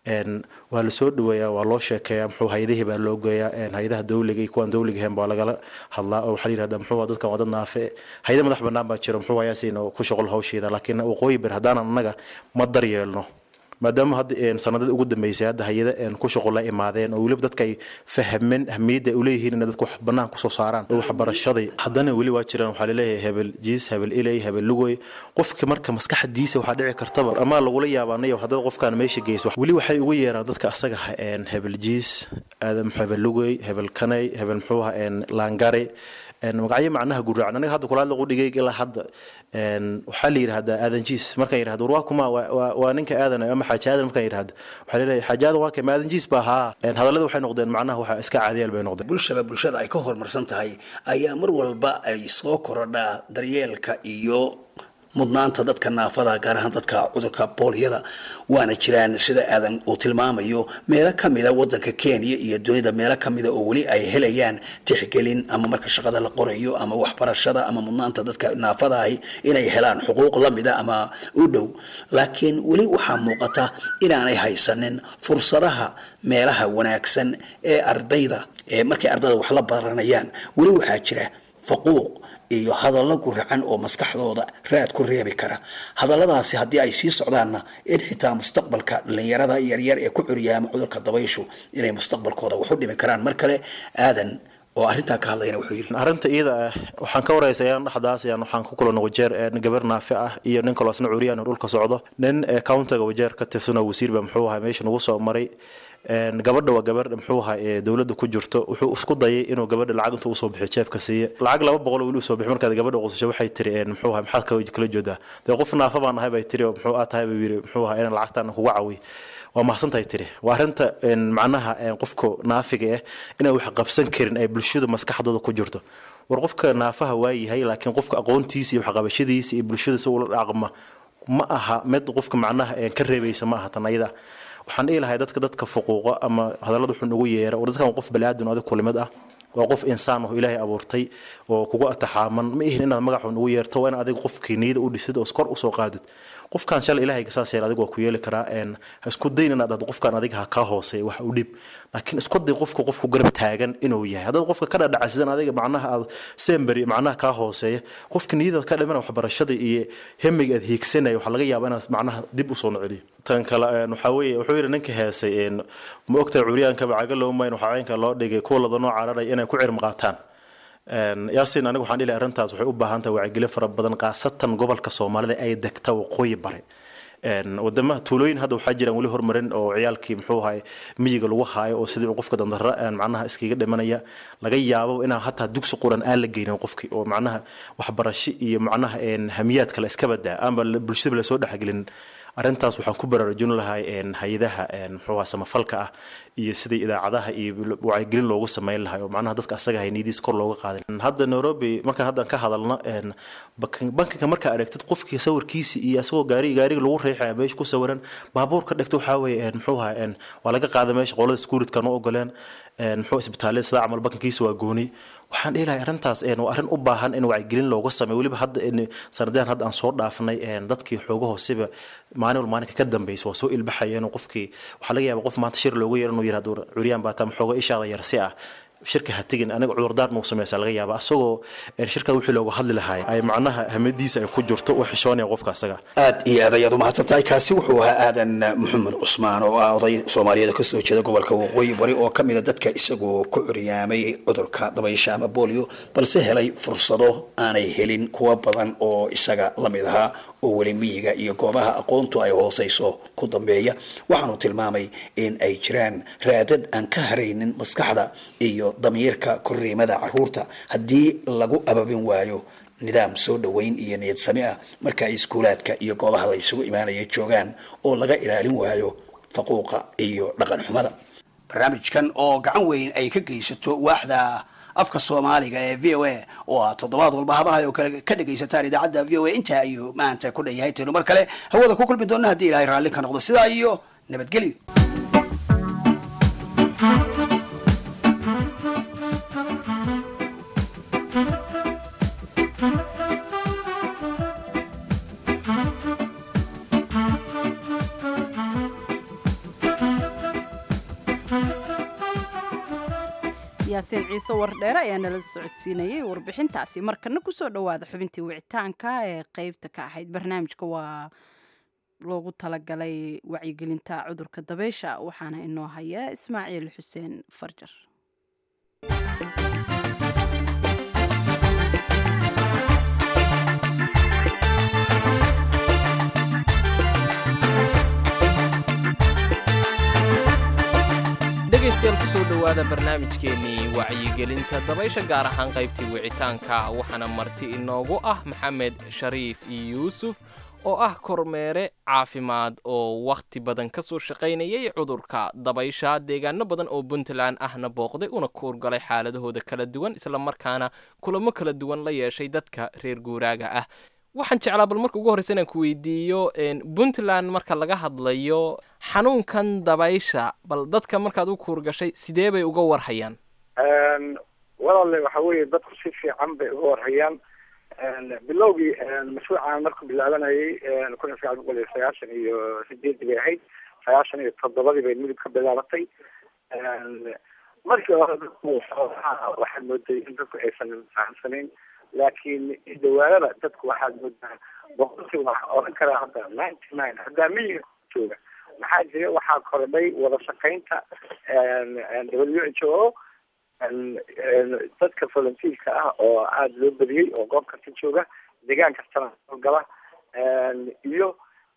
waa lasoo dhaweeyaa waa loo sheekeeyaa muxuu hay-adihii baa loo geeyaa hay-adaha dowliga iyo kuwaan dowliga ahayn baa lagala hadlaa oo waxaa la yirahdaa muxuu dadkan waa dad naafe hay-ada madax bannaan baa jiro muxuu ayaasiin oo ku shaqol hawsheeda laakiin waqooyi bir haddaanan annaga ma daryeelno maadaama hadda sanadada ugu dambeysay hadda hay-ada ku shuqul la imaadeen oo weliba dadka ay fahmeen ahmiyadda ay uleeyihiin inay dadku wax bannaan kusoo saaraan oo waxbarashaday haddana weli waa jiraan waxaa laleeyahay hebel jiis hebel ilay hebel lugoy qofki marka maskaxdiisa waxaa dhici kartaba ama lagula yaabaanayo haddad qofkaan meesha geyso weli waxay ugu yeeraan dadka asaga hebel jiis aadam hebel lugoy hebel kanay hebel muxuu aha laangare magacyo macnaha guraacan aniga hadda kulaadla qudhigay ilaa hadda waxaa la yidhahdaa aadan jiis markaan yidhahdo war waa kuma waa ninka aadan ama xaaji aadan markaan yidhahdo waxaa leeyahay xaaji aadan waa kay ma aadan jiis baa haa hadallada waxay noqdeen macnaha waxa iska caadiyaal bay noqdeen bulshaba bulshada ay ka horumarsan tahay ayaa mar walba ay soo korodhaa daryeelka iyo mudnaanta dadka naafada gaar ahaan dadka cudurka booliyada waana jiraan sida aadan uu tilmaamayo meelo kamida wadanka kenya iyo dunida meelo kamida oo weli ay helayaan tixgelin ama marka shaqada la qorayo ama waxbarashada ama mudnaanta dadka naafada ahi inay helaan xuquuq lamida ama u dhow laakiin weli waxaa muuqata inaanay haysanin fursadaha meelaha wanaagsan ee ardayda ee markay ardayda wax la baranayaan weli waxaa jira faquuq iyo hadallo guracan oo maskaxdooda raad ku reebi kara hadalladaasi haddii ay sii socdaanna in xitaa mustaqbalka dhalinyarada yaryar ee ku curyaama cudurka dabayshu inay mustaqbalkooda wax u dhimi karaan mar kale aadan oo arrintaa ka hadlayna wuxuu yidhi arrinta iyada ah waxaan ka waraysayaan dhexdaas ayaan waxaan ku kulana wajeer gabar naafi ah iyo nin kaloo asna curiyaan oo dhulka socdo nin countiga wajeer ka tirsanoo wasiir baa muxuu ahaa meesha nagu soo maray gabadha waa gabar muxuu ahaa ee dowladda ku jirto wuxuu isku dayay inuu gabadha lacag intuu usoo bixiyo jeebka siiya lacag laba boqol weli usoo bixi markaad gabadha qusasho waxay tiri muxuu ahaa maxaad kala joodaa dee qof naafa baan ahay bay tiri oo muxuu aa tahay buu yiri muxuu ahaa inaan lacagtaan kuga cawiy waa mahadsantahay tiri waa arrinta macnaha qofka naafiga ah inaan wax qabsan karin ay bulshadu maskaxdooda ku jirto war qofka naafaha waa yahay laakiin qofka aqoontiisa iyo waxqabashadiisa iyo bulshada si ula dhaqma ma aha mid qofka macnaha ka reebaysa ma aha tan ayada waxaan dhihi lahay dadka dadka fuquuqa ama hadallada xun ugu yeera war dadkan qof baniaadan adig kulimid ah waa qof insaan oo ilaahay abuurtay oo kugu ataxaaman ma ihin inaad magac xun ugu yeerto waa in adiga qofkii niyada u dhisid oo kor usoo qaadid qofkan shalay ilaahay saas yeer adiga waa ku yeeli karaa ha isku dayn inaad ad qofkan adiga ha kaa hooseeya wax u dhib laakiin isku day qofka qofku garab taagan inuu yahay haddaad qofka ka dhadhacsidan adiga macnaha aad semberi macnaha kaa hooseeya qofka niyadaad ka dhimana waxbarashada iyo hemiga aad hiigsanaya waxaa laga yaabaa inaad macnaha dib usoo noceliyo tan kale waxaa weeye wuxuu yidhi ninka heesay ma ogtahay curyaankaba caga loomayn waxaa caynka loo dhigay kuwa lada noo cararay inay ku cirm qaataan yaasin aniga waxaan dhihi arrintaas waxay u baahan tahay wacyigelin fara badan khaasatan gobolka soomaalida ay degta waqooyi bare wadamaha tuulooyin hadda waxaa jiraan weli hormarin oo ciyaalkii muxuu ahay miyiga lagu haayo oo sidii qofka dandara macnaha iskaga dhimanaya laga yaabo inaan hataa dugsi quran aan la geynin qofkii oo macnaha waxbarasho iyo macnaha hamiyaad kale iska badaa ama bulshada lasoo dhexgelin arrintaas waxaan ku baraarujin lahay hay-adaha muxuuha samafalka ah iyo sidai idaacadaha iyo wacyigelin loogu sameyn lahay oo macnaha dadka asaga hayniyadiis kor looga qaadin hadda nairobi markaan haddan ka hadalno bankiga markaa aragtid qofkii sawirkiisi iyo asagoo gaari gaariga lagu riixaya meesha ku sawiran baabuurka dhigta waxaa weeye muxuuha waa laga qaada meesha qolada skuuridkan u ogoleen muxuu isbitaalada sida camal bankigiisa waa gooni waxaan dhihi lahay arrintaas waa arrin u baahan in wacyigelin looga sameeyo weliba hadda sanadahan hadda aan soo dhaafnay dadkii xooga hooseba maalin wal maalinka ka dambeysa waa soo ilbaxaya inuu qofkii waxaa laga yaaba qof maanta shir looga yeero inuu yirahdo curyaan baa taa xooga ishaada yarsi ah shirka ha tegin aniga cudurdaar nuu sameysa laga yaaba asagoo shirka wixii looga hadli lahaay ay macnaha hamadiisa ay ku jirto u xishoonaya qofka asaga aad iyo aad ayaad umahadsan tahay kaasi wuxuu ahaa aadan maxamed cusmaan oo ah oday soomaaliyeed ka soo jeeda gobolka waqooyi bari oo ka mida dadka isagoo ku curyaamay cudurka dabaysha ama bolio balse helay fursado aanay helin kuwa badan oo isaga la mid ahaa oo weli miyiga iyo goobaha aqoontu ay hooseyso ku dambeeya waxaanu tilmaamay in ay jiraan raadad aan ka haraynin maskaxda iyo damiirka korriimada caruurta haddii lagu ababin waayo nidaam soo dhoweyn iyo niyad sami ah marka ay iskuulaadka iyo goobaha la isugu imaanaya joogaan oo laga ilaalin waayo faquuqa iyo dhaqan xumada barnaamijkan oo gacan weyn ay ka geysato waaxda afka soomaaliga ee v o a oo aad toddobaad walba hadaha oo kale ka dhegaysataan idaacadda v o a intaa ayuu maanta ku dhan yahay taynu mar kale hawada ku kulmi doona haddii ilahay raalli ka noqdo sidaa iyo nabadgelyo yaasiin ciise wardheere ayaa nala socodsiinayay warbixintaasi markana kusoo dhowaada xubintii wicitaanka ee qeybta ka ahayd barnaamijka waa loogu talagalay wacyigelinta cudurka dabeysha waxaana inoo haya ismaaciil xuseen farjar dhegaystayaal kusoo dhowaada barnaamijkeennii wacyigelinta dabaysha gaar ahaan qaybtii wicitaanka waxaana marti inoogu ah maxamed shariif yuusuf oo ah kormeere caafimaad oo wakhti badan ka soo shaqaynayay cudurka dabaysha deegaano badan oo puntland ahna booqday una kuurgalay xaaladahooda kala duwan islamarkaana kulamo kala duwan la yeeshay dadka reer guuraaga ah waxaan jeclaa bal marka ugu horreysa inaan ku weydiiyo puntland marka laga hadlayo xanuunkan dabaysha bal dadka markaad u kuurgashay sidee bay uga warhayaan walaale waxa weeye dadku si fiican bay uga warhayaan bilowgii mashruucan markuu bilaabanayay kun iyo sagaal boqol iyo sagaashan iyo sideedii bay ahayd sagaashan iyo toddobadii bay midib ka bilaabatay markii hore dadku waxaad mooday in dadku aysan fahamsanayn laakiin dhawaanada dadku waxaad moodaa boqolkiiba waxaa oran karaa hadda ninety nine haddaa miyiga jooga maxaa jira waxaa kordhay wada shaqaynta w h o dadka volunteerka ah oo aada loo badiyey oo goob kasta jooga deegaan kastana gala iyo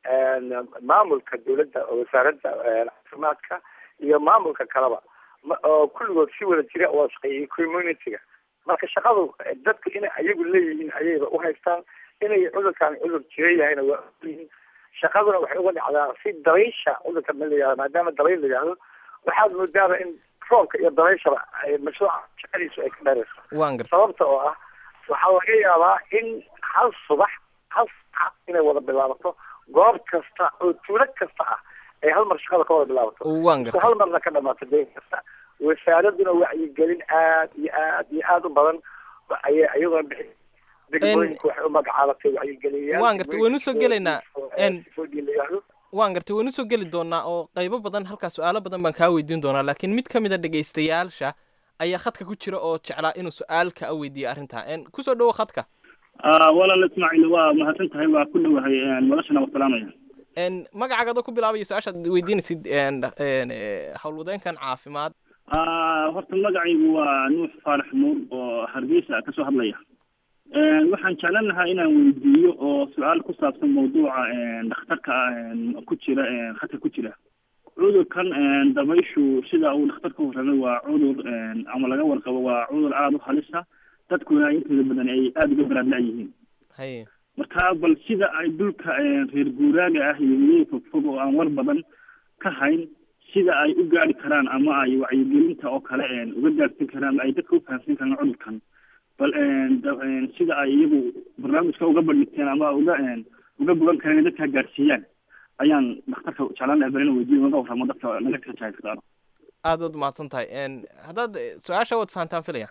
maamulka dawladda oo wasaaradda caafimaadka iyo maamulka kaleba oo kulligood si wada jira oo shaqeeyay community-ga marka shaqadu dadku inay ayagu leeyihiin ayayba uhaystaan inay cudurkaan cudur jira yahayna waa ogyihiin shaqaduna waxay uga dhacdaa si dabaysha cudurka ma la yihahdo maadaama dabayl la yihahdo waxaad moodaaba in roobka iyo dabayshaba mashruuca shaqadiisu ay ka dheerayso waan garta sababta oo ah waxaa laga yaabaa in hal subax hal saca inay wada bilaabato goob kasta oo tuulo kasta ah ay hal mar shaqada ka wada bilaabato waan garta hal marna ka dhamaato deegan kasta wasaaraduna wacyigelin aad iyo aad iyo aad u badan ayay iyadoo bixi degmooyinku waxay u magacaabatay wacyigeliyaan waan gartay waynu soo gelaynaa n foodii la yihahdo waan gartay waynu soo geli doonaa oo qaybo badan halkaa su-aalo badan baan kaa weydiin doonaa laakiin mid ka mid a dhegaystayaasha ayaa khadka ku jira oo jeclaa inuu su-aal ka weydiiyo arrintaa n kusoo dhowo khadka walaal ismaaciil waa mahadsan tahay waa ku dhowahay noloshana waa salaamaya n magacaaga adoo ku bilaabaya su-aashaad weydiinaysid howlwadeenkan caafimaad horta magacaygu waa nuux faarax nuur oo hargeysa kasoo hadlaya waxaan jeclan lahaa inaan weydiiyo oo su-aal ku saabsan mawduuca dhakhtarka ku jira khadka ku jira cudurkan dabayshu sida uu dhakhtarka warramay waa cudur ama laga warqabo waa cudur aada u halisa dadkuna intooda badan ay aada uga baraadla yihiin haye marka bal sida ay dhulka reer guuraaga ah iyo miyiga fogfog oo aan war badan ka hayn sida ay u gaari karaan ama ay wacyigelinta oo kale uga gaarsin karaan ay dadka u fahamsan karaan cudurkan bal sida ay iyagu barnaamijka uga bandhigteen ama uga uga bogan kareen in dadka gaarsiiyaan ayaan dhakhtarka jeclaan lahay bal inaan weydiyo uga warramo dadka naga kajaaysadaan aad waad mahadsan tahay haddaad su-aasha waad fahantaan filaya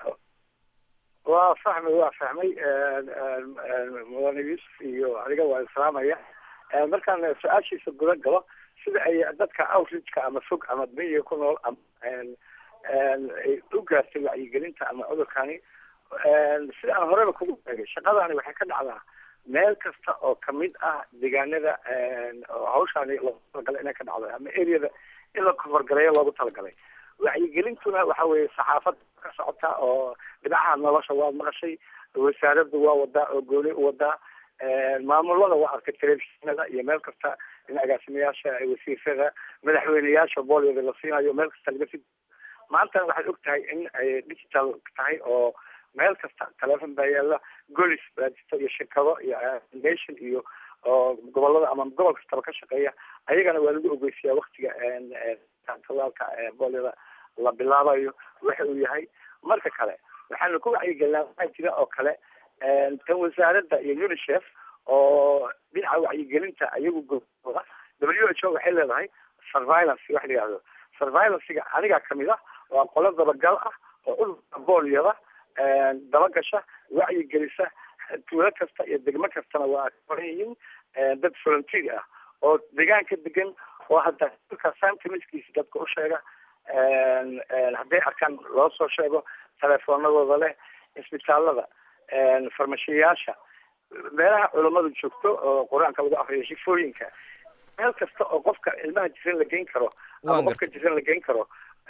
waa fahmay waa fahmay mudane yuusuf iyo adiga waa islaamaya markaan su-aashiisa guda galo sida ay dadka outreachka ama fog ama miyiga ku nool ama ay u gaartay wacyigelinta ama cudurkani sida aan horeba kugu sheegay shaqadani waxay ka dhacdaa meel kasta oo kamid ah deegaanada oo hawshaani loogu talagalay inay ka dhacdo ama areada in la koforgaleeyo loogu talagalay wacyigelintuna waxa weeye saxaafad ka socota oo dhinacaha nolosha waad maqashay wasaaraddu waa wadaa oo gooni u wadaa maamulada waa arkay telefishinada iyo meel kasta in agaasimayaasha wasiirada madaxweyneyaasha booliyada la siinayo meel kasta laga si maantana waxaad og tahay in ay digital tahay oo meel kasta telefon baa yaala golis baa jirta iyo shirkado iyo nation iyo oo gobolada ama gobol kastaba ka shaqeeya ayagana waa lagu ogeysiyaa waktiga talaalka booliyada la bilaabayo waxa uu yahay marka kale waxaanu ku wacyigelinaa waxaa jira oo kale tan wasaaradda iyo unicef oo dhinaca wacyigelinta ayagu goooda w h o waxay leedahay surveillance wax la yihahdo surveillancega anigaa kamid ah waa qolo dabagal ah oo cudurka boolyada dabagasha wacyigelisa tuulo kasta iyo degmo kastana waa koran yihiin dad volunteer ah oo deegaanka degan oo hadda dhulka santimiskiisa dadka u sheega hadday arkaan loo soo sheego telefoonadooda leh isbitaalada farmashiyayaasha meelaha culammadu joogto oo qur-aanka lagu akriyo shifooyinka meel kasta oo qofka ilmaha jiran la geyn karo ama Waan qofka jiran la geyn karo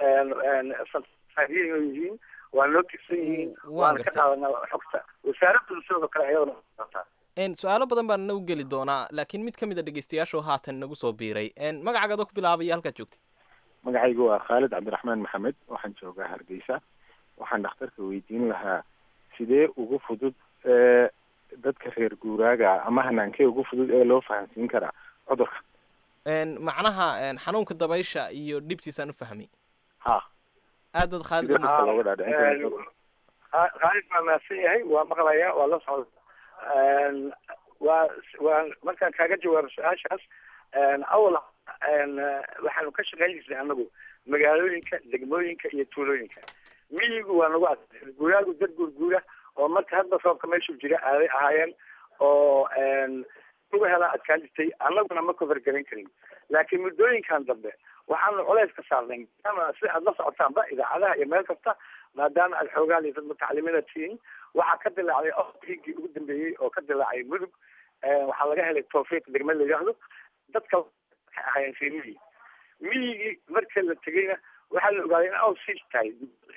yihiin waa loo tirsan yihiin waana ka qaadanaa xogta wasaaraddu sidoo kale ayadana qataa Een, su-aalo badan baan nagu geli doonaa laakiin mid ka mid a dhegeystayaashu haatan nagu soo biiray Een, magacaaga ku bilaabaya halkaad joogtid magacaygu waa khaalid cabdiraxmaan maxamed waxaan joogaa hargeysa waxaan dhakhtarka weydiin lahaa sidee ugu fudud ee dadka reer guuraaga ama hanaankee ugu fudud ee loo fahansiin karaa cudurka Een, macnaha een, xanuunka dabaysha iyo dhibtiisaan u fahmay ha aad baad khaalid sidee u dadka looga dhaadhicin karaa Kha- khaalid baa mahadsan yahay waa maqlayaa waa la socda waa waa markaan kaaga jawaabo su-aashaas awal waxaanu ka shaqeyn jirnay anagu magaalooyinka degmooyinka iyo tuulooyinka miyigu waa nagu ad guraagu dad gurguura oo marka hadda roobka meeshuu jira aaday ahaayeen oo uga helaa adkaan jirtay annaguna ma kofargaran karin laakiin muddooyinkan dambe waxaanu culays ka saarnay maadaama sida aad la socotaanba idaacadaha iyo meel kasta maadaama aad xoogaan iyo dad mutacalimiina tihiin waxaa ka dilaacday oigii ugu dambeeyey oo ka dilaacay mudug waxaa laga helay tawfiiq degme la yidhaahdo dadka waxay ahaayeen reer miyi miyigii marka la tegeyna waxaa la ogaaday in aw siis tahay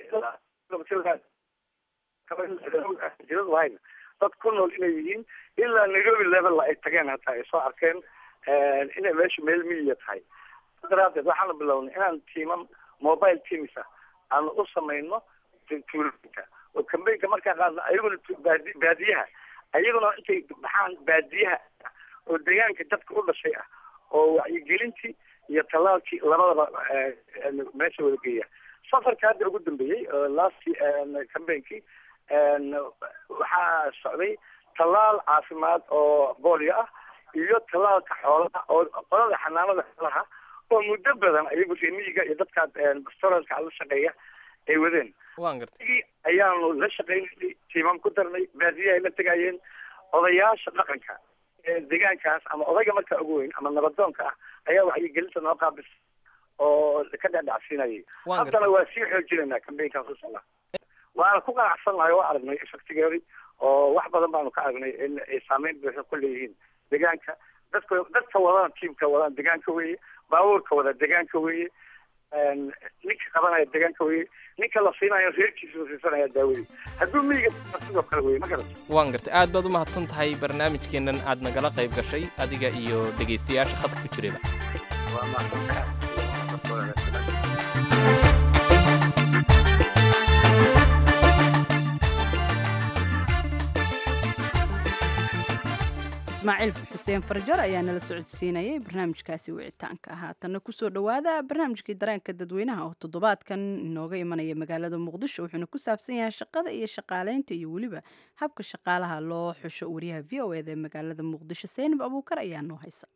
jiradu hayna dad ku nool inay yihiin ilaa nairobi level ay tageen hataa ay soo arkeen inay meeshu meel miyiya tahay daraadeed waxaanu bilownay inaan tiimam mobile teams ah aanu u samayno tuulooyinka oo kambeynka markaa qaadna ayaguna tu- baadi baadiyaha ayaguna intay baxaan baadiyaha oo deegaanka dadka u dhashay ah oo wacyigelintii iyo tallaalkii labadaba eh, meesha wada geeya safarka hadda ugu dambeeyey oo last cambainkii waxaa socday tallaal caafimaad oo boolio ah iyo tallaalka xoolaha oo qolada xanaanada xoolaha oo muddo badan ayagu reemiyiga iyo dadka restaurantka la shaqeeya ay wadeen waan gartay igi ayaanu la shaqaynay tiimam ku darnay baadiyaha ay la tegayeen odayaasha dhaqanka ee deegaankaas ama odayga markaa ugu weyn ama nabadoonka ah ayaa wacyigelinta noo qaabis oo ka dhadhacsiinayay Waan haddana gartay. waa sii xoojinaynaa kambeynkaas usala waana ku qanacsannahay oo aragnay effectigeedi oo wax badan baanu ka aragnay in ay saameyn buuxa ku leeyihiin deegaanka dadka dadka wadaan tiimka wadaan deegaanka weeye baabuurka wada deegaanka weeye ninka qabanaya deegaanka weeye ninka la siinayo reerkiisa la siisanaya daawadii hadduu miyiga sidoo kale weye ma garata waan gartay aad baad u mahadsan tahay barnaamijkeennan aad nagala qayb gashay adiga iyo dhegaystayaasha khadka ku jirayba waa mahadsantahay ismaaciil xuseen farjar ayaa nala socodsiinayay barnaamijkaasi wicitaanka haatanna kusoo dhowaada barnaamijkii dareenka dadweynaha oo toddobaadkan inooga imanaya magaalada muqdisho wuxuuna ku saabsan yahay shaqada iyo shaqaaleynta iyo weliba habka shaqaalaha loo xusho wariyaha v o eda ee magaalada muqdisho seynab abuukar ayaa noo haysa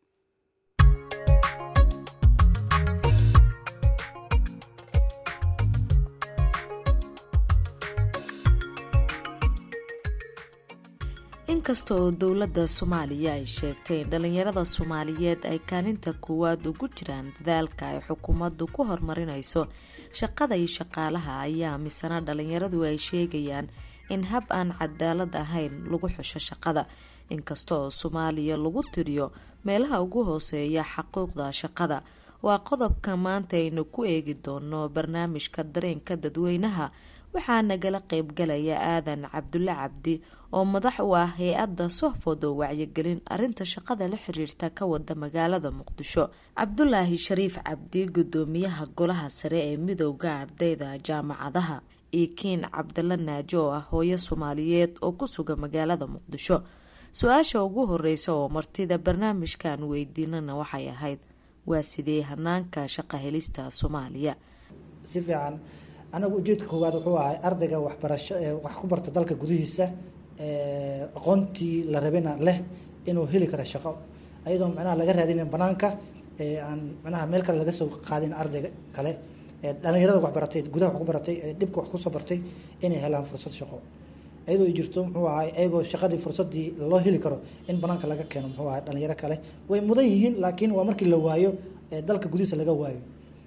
inkasta oo dowladda soomaaliya ay sheegtay in dhallinyarada soomaaliyeed ay kaalinta koowaad ugu jiraan dadaalka ay xukuumaddu ku horumarinayso shaqada iyo shaqaalaha ayaa misana dhallinyaradu ay sheegayaan in hab aan cadaalad ahayn lagu xusho shaqada inkasta oo soomaaliya lagu tiriyo meelaha ugu hooseeya xaquuqda shaqada waa qodobka maanta aynu ku eegi doono barnaamijka dareenka dadweynaha waxaa nagala qeybgalaya aadan cabdulle cabdi oo madax u ah hay-adda sohfod oo wacyigelin arinta shaqada la xiriirta ka wada magaalada muqdisho cabdulaahi shariif cabdi gudoomiyaha golaha sare ee midowda ardayda jaamacadaha iyo kiin cabdalla naajo oo ah hooyo soomaaliyeed oo ku sugan magaalada muqdisho su-aasha ugu horeysa oo martida barnaamijkan weydiinana waxay ahayd waa sidee hanaanka shaqa helista soomaaliya si fiican anagu ujeedka koowaad wuxuu ahay ardayga waxbarasho ee wax ku barta dalka gudihiisa aqoontii la rabina leh inuu heli karo shaqo ayadoo micnaha laga raadinin banaanka aan micnaha meel kale laga soo qaadin ardayga kale dhalinyarada waxbaratay gudaha wax ku baratay dhibka wax kusoo bartay inay helaan fursad shaqo ayadoo ay jirto muxuu ahay ayagoo shaqadii fursadii loo heli karo in banaanka laga keeno muxuu ahay dhalinyaro kale way mudan yihiin laakiin waa markii la waayo dalka gudihiisa laga waayo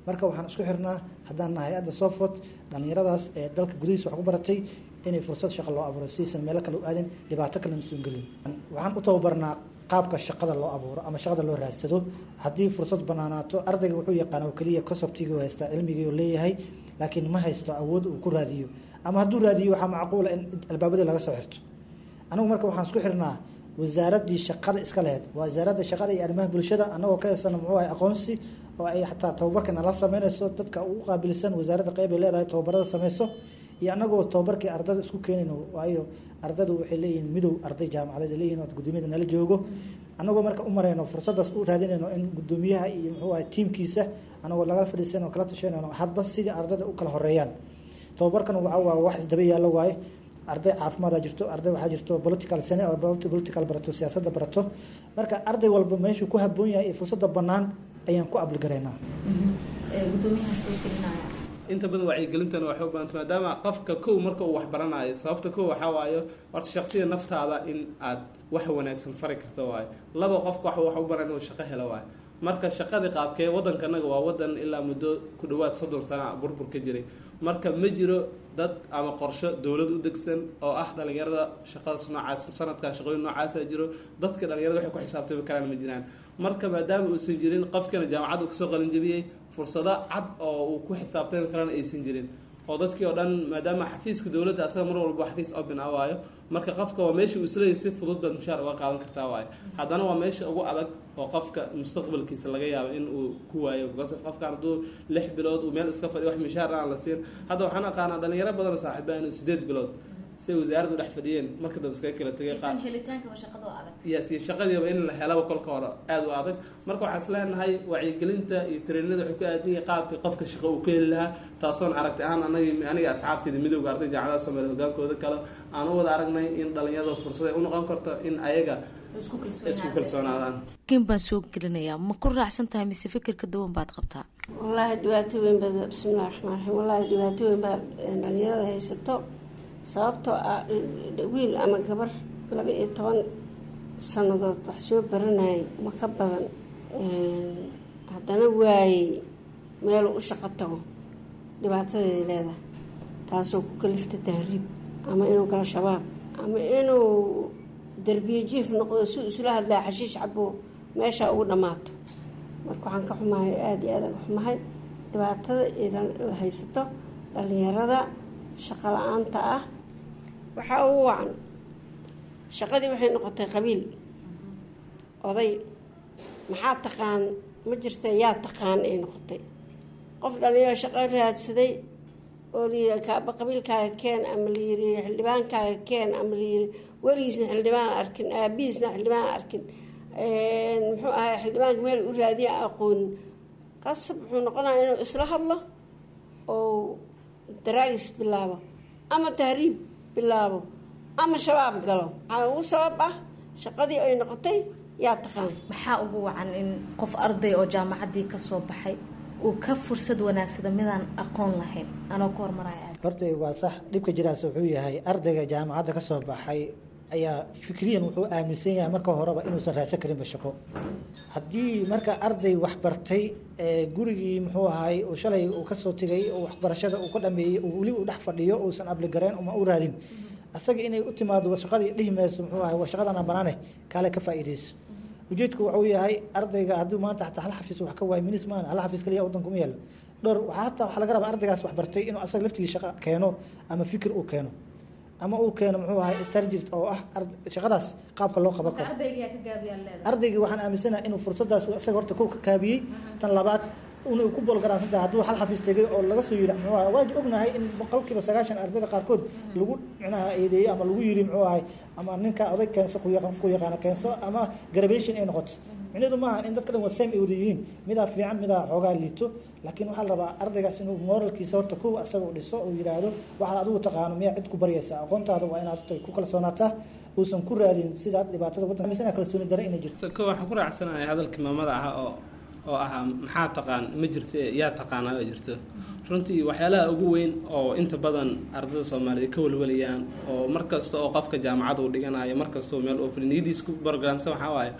marka waxaan isku xirnaa haddaan nahay hay-adda sofot dhallinyaradaas ee dalka gudihiisa wax ku baratay inay fursad shaqo loo abuuro siaysan meelo kale u aadin dhibaato kalena soo gelin waxaan u tababarnaa qaabka shaqada loo abuuro ama shaqada loo raadsado haddii fursad banaanaato ardayga wuxuu yaqaan oo keliya kasabtigii haystaa cilmigii oo leeyahay laakiin ma haysto awood uu ku raadiyo ama hadduu raadiyo waxaa macquula in albaabadii laga soo xirto anigu marka waxaan isku xirnaa wasaaradii shaqada iska laheyd waa wasaaradda shaqada iyo arrimaha bulshada annagoo ka heysana muxuu ahay aqoonsi oo ay xataa tababarkana la sameynayso dadka ugu qaabilsan wasaaradda qeyb ay leedahay tababarada sameyso iyo annagoo tababarkii ardada isku keenayno waayo ardadu waxay leeyihiin midow arday jaamacadeed leeyihin oo gudoomiyada nala joogo annagoo marka u marayno fursadaas u raadinayno in gudoomiyaha iyo muxuu ahay tiimkiisa annagoo laga fadhiisanoo kala tashanayno hadba sidii ardada u kala horeeyaan tababarkan waxa waa wax isdaba yaallo waaye arday caafimaada jirto arday waxaa jirto political sane oo political barato siyaasadda barato marka arday walba meeshuu ku haboon yahay iyo fursadda bannaan ayaan ku abligaraynaa inta badan wacyigelintana waxay u baahanta maadaama qofka kow marka uu wax baranayo sababta kow waxaa waayo horta shaksiya naftaada in aad wax wanaagsan fari karto waayo laba qofka wax wax u baran inuu shaqo helo waayo marka shaqadii qaabkee waddankanaga waa waddan ilaa muddo ku dhawaad soddon sana burbur ka jiray marka ma jiro dad ama qorsho dowlad u degsan oo ah dhalinyarada shaqadaas noocaas sanadkan shaqooyin noocaasa jiro dadka dhalinyarada waxay ku xisaabtami karaan ma jiraan marka maadaama uusan jirin qofkana jaamacad uu kasoo qalinjabiyey fursado cad oo uu ku xisaabtami karana aysan jirin oo dadkii oo dhan maadaama xafiiska dowladda asaga mar walba xafiis open ah waayo marka qofka waa meesha uu isleeyahy si fudud baad mushaar uga qaadan kartaa waayo haddana waa meesha ugu adag oo qofka mustaqbalkiisa laga yaabo in uu ku waayo qofkan hadduu lix bilood uu meel iska fadhiyo wax mishaar aan la siin hadda waxaan aqaanaa dhalinyaro badan oo saaxiiba inuu sideed bilood siay wasaaraddu dhex fadhiyeen marka dambe iskaga kala tegay qaar yes iyo shaqadiiba in la helaba kolka hore aada u adag marka waxaan isleenahay wacyigelinta iyo trainada waxay ku aadan yahay qaabkii qofka shaqo uu ka heli lahaa taasoon aragti ahaan anagi aniga asxaabteeda midowga arday jaamacadaha soomaaliya hogaankooda kale aan u wada aragnay in dhalinyarada fursad ay u noqon karto in ayaga isku kalsoonaadaan kin baan soo gelinayaa ma ku raacsan tahay mise fikirka duwan baad qabtaa wallaahi dhibaato weyn baa bismillahi raxmaan raxiim wallaahi dhibaato weyn baa dhalinyarada haysato sababtoo ah wiil ama gabar laba iyo toban sannadood wax soo baranayay ma ka badan haddana waayey meeluu u shaqo tago dhibaatadeeda leedahay taasoo ku kalifta tahriib ama inuu galo shabaab ama inuu derbiye jiif noqdo si isula hadlaa xashiish cabo meeshaa ugu dhammaato marka waxaan ka xumahay aada iyo aada ga xumahay dhibaatada haysato dhalinyarada shaqo la-aanta ah waxaa ugu wacan shaqadii waxay noqotay qabiil oday maxaa taqaan ma jirta yaa taqaan ay noqotay qof dhalinyaro shaqo raadsaday oo layiri kaaba qabiilkaaga keen ama layiri xildhibaankaaga keen ama layiri weligiisna xildhibaan arkin aabihiisna xildhibaan arkin muxuu ahay xildhibaanka meel u raadiya aqoonin qasab wuxuu noqonaya inuu isla hadlo oo daraagis bilaabo ama tahriib bilaabo ama shabaab galo waxaa ugu sabab ah shaqadii ay noqotay yaa taqaan maxaa ugu wacan in qof arday oo jaamacaddii kasoo baxay uu ka fursad wanaagsada midaan aqoon lahayn anoo ka hormaraya horta waa sax dhibka jiraas wuxuu yahay ardayga jaamacadda kasoo baxay ayaa fikriyan wuxuu aaminsan yahay marka horeba inuusan raadsan karinba shaqo haddii marka arday waxbartay gurigii muxuu ahay uu shalay uu kasoo tegay oo waxbarashada uu ka dhameeyey uu weli uu dhex fadhiyo uusan abligareen uma u raadin asaga inay u timaado shaqadii dhihi mayso muxuu ahay waa shaqadana banaane kaale ka faa'iidayso ujeedku wuxuu yahay ardayga hadduu maanta xataa hal xafiis wax ka waayo minis maan hal xafiis kaliya waddanka uma yaalo dhowr waxaa hataa waxaa laga rabaa ardaygaas waxbartay inuu asaga laftigii shaqo keeno ama fikir uu keeno ama uu keeno muxuu ahay strategist oo ah shaqadaas qaabka loo qaban karo ardaygii waxaan aaminsanahay inuu fursadaas isaga horta ku kaabiyey tan labaad inuu ku bolgaraansan tahay hadduu hal xafiis tegay oo laga soo yidhi muxuu ahay waa ognahay in boqolkiiba sagaashan ardayda qaarkood lagu micnaha eedeeyey ama lagu yidhi muxuu ahay ama ninka oday keenso ku yaqaana keenso ama graduation ay noqoto micnaheedu maaha in dadka dhan waa same ay wada yihiin midaa fiican midaa xoogaa liito laakiin waxaa la rabaa ardaygaas inuu moralkiisa horta kuwa asaga u dhiso uu yidhaahdo waxaad adigu taqaano miyaa cid ku baryaysaa aqoontaada waa inaad ku kalsoonaataa uusan ku raadin sidaa dhibaatada waddanka misana kalsooni dare inay jirto ko waxaan ku raacsanahay hadalkii maamada ah oo oo ahaa maxaa taqaan ma jirto yaa taqaanaa ma jirto runtii waxyaalaha ugu weyn oo inta badan ardayda soomaaliyeed ka walwalayaan oo mar kasta oo qofka jaamacad uu dhiganayo mar kasta oo meel oo niyadiis ku barogramsan waxaa waaye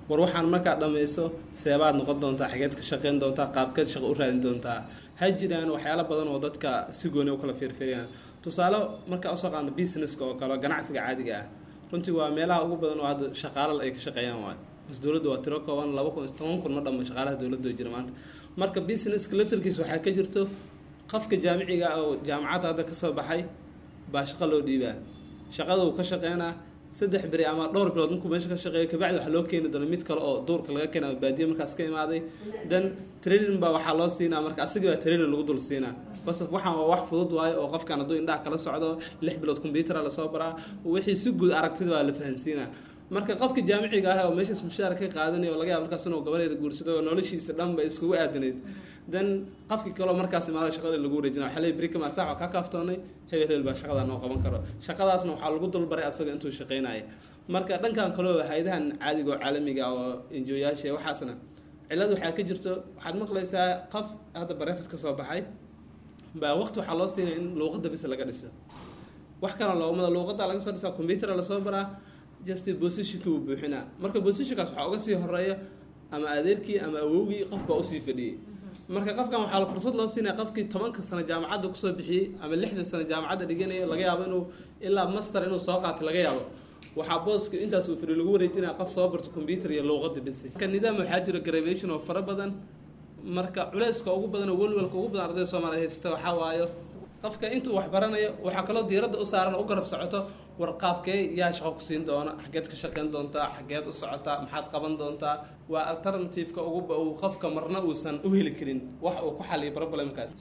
war waxaan markaa dhammayso seebaad noqon doontaa xageed ka shaqayn doontaa qaabkeed shaqo u raadin doontaa ha jiraan waxyaalo badan oo dadka si gooni u kala fiirfiiriyaan tusaale markaa usoo qaadno businesska oo kale ganacsiga caadiga ah runtii waa meelaha ugu badan oo hadda shaqaalal ay ka shaqeeyaan waay bas dowladda waa tiro kooban laba kun toban kun ma dhammo shaqaalaha dowladda oo jira maanta marka businesska laftarkiisa waxaa ka jirto qofka jaamiciga ah oo jaamacadda hadda kasoo baxay baa shaqo loo dhiibaa shaqada uu ka shaqeynaa saddex beri ama dhowr bilood markuu meesha ka shaqeeyo kabacdi waxaa loo keeni doona mid kale oo duurka laga keena ama baadiye markaas ka imaaday then training baa waxaa loo siinaa marka asagii baa training lagu dul siinaa bas waxaan waa wax fudud waayo oo qofkan hadduu indhaha kala socdo lix bilood combyutera lasoo baraa wixii si guud aragtida waa la fahansiinaa marka qofka jaamiciga ah oo meeshaas mushaar ka qaadanaya oo laga yaaba markaas inuu gabareeda guursado oo noloshiisa dhan ba iskugu aadanayd then qofkii kaleo markaas imaada shaqada lagu wareejina waxaa leeyahy berika maarsax waa kaa kaaftoonay hebel hebel baa shaqadaa noo qaban karo shaqadaasna waxaa lagu dulbaray asaga intuu shaqaynaya marka dhankan kaleo hay-adahan caadiga oo caalamiga oo enjoyaasha waxaasna cillad waxaa ka jirto waxaad maqlaysaa qof hadda barefad ka soo baxay baa waqti waxaa loo siinaya in luuqadda bis laga dhiso wax kana loomada luuqadda laga soo dhisaa combyutera lasoo baraa just positionki uu buuxinaa marka positionkaas waxaa uga sii horeeya ama adeerkii ama awowgii qof baa usii fadhiyey marka qofkan waxaa fursad loo siinaya qofkii tobanka sano jaamacadda kusoo bixiyey ama lixda sano jaamacadda dhiganayo laga yaabo inuu ilaa master inuu soo qaatay laga yaabo waxaa booska intaas uu fadhiyo lagu wareejinaya qof soo barto computer iyo luuqadda bisi marka nidaam waxaa jira graduation oo fara badan marka culeyska ugu badan oo welwelka ugu badan ardayda soomaaliya haysata waxaa waayo qofka intuu wax baranayo waxaa kaloo diiradda u saaran u garab socoto war qaabkee yaa shaqo ku siin doona xageed ka shaqayn doontaa xageed u socotaa maxaad qaban doontaa waa alternativeka ugu uu qofka marna uusan u heli karin wax uu ku xaliyo problemkaas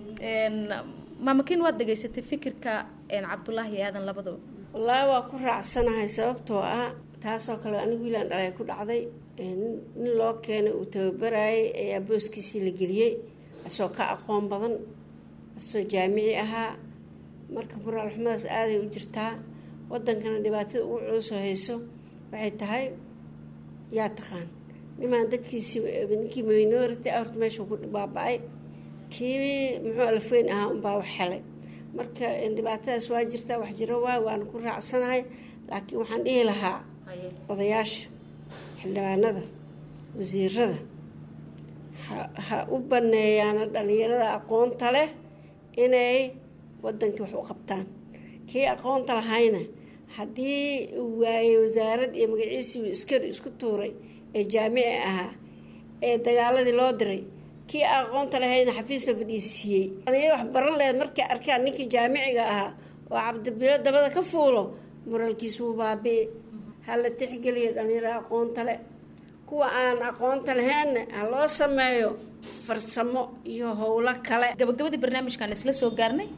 maamakin waad dhegaysatay fikirka cabdulaahi aadan labadaba wallaahi waa ku raacsanahay sababtoo ah taasoo kale anigu wiilaan dhalay ku dhacday nin loo keenay uu tababarayay ayaa booskiisii la geliyey asoo ka aqoon badan asoo jaamici ahaa marka moraal xumadaas aaday u jirtaa wadankana dhibaatada ugu culusoo hayso waxay tahay yaa taqaan nimaan dadkiisi ninkii minority ah horta meesha ku baaba-ay kii muxuu alfeyn ahaa unbaa wax helay marka dhibaatadaas waa jirtaa wax jiro waay waana ku raacsanahay laakiin waxaan dhihi lahaa odayaasha xildhibaanada wasiirada ha u baneeyaana dhalinyarada aqoonta leh inay wadankii wax u qabtaan kii aqoonta lahayna haddii uu waayey wasaarad iyo magaciisii iskari isku tuuray ee jaamici ahaa ee dagaaladii loo diray kii aqoonta lahayna xafiis la fadhiisiiyey dhalinyaro wax baran lehed markay arkaan ninkii jaamiciga ahaa oo cabdibilo dabada ka fuulo moraalkiis wuu baabi'i ha la tixgeliya dhalinyaro aqoonta le kuwa aan aqoonta lahaynna ha loo sameeyo farsamo iyo howlo kale gabagabadii barnaamijkan isla soo gaarnay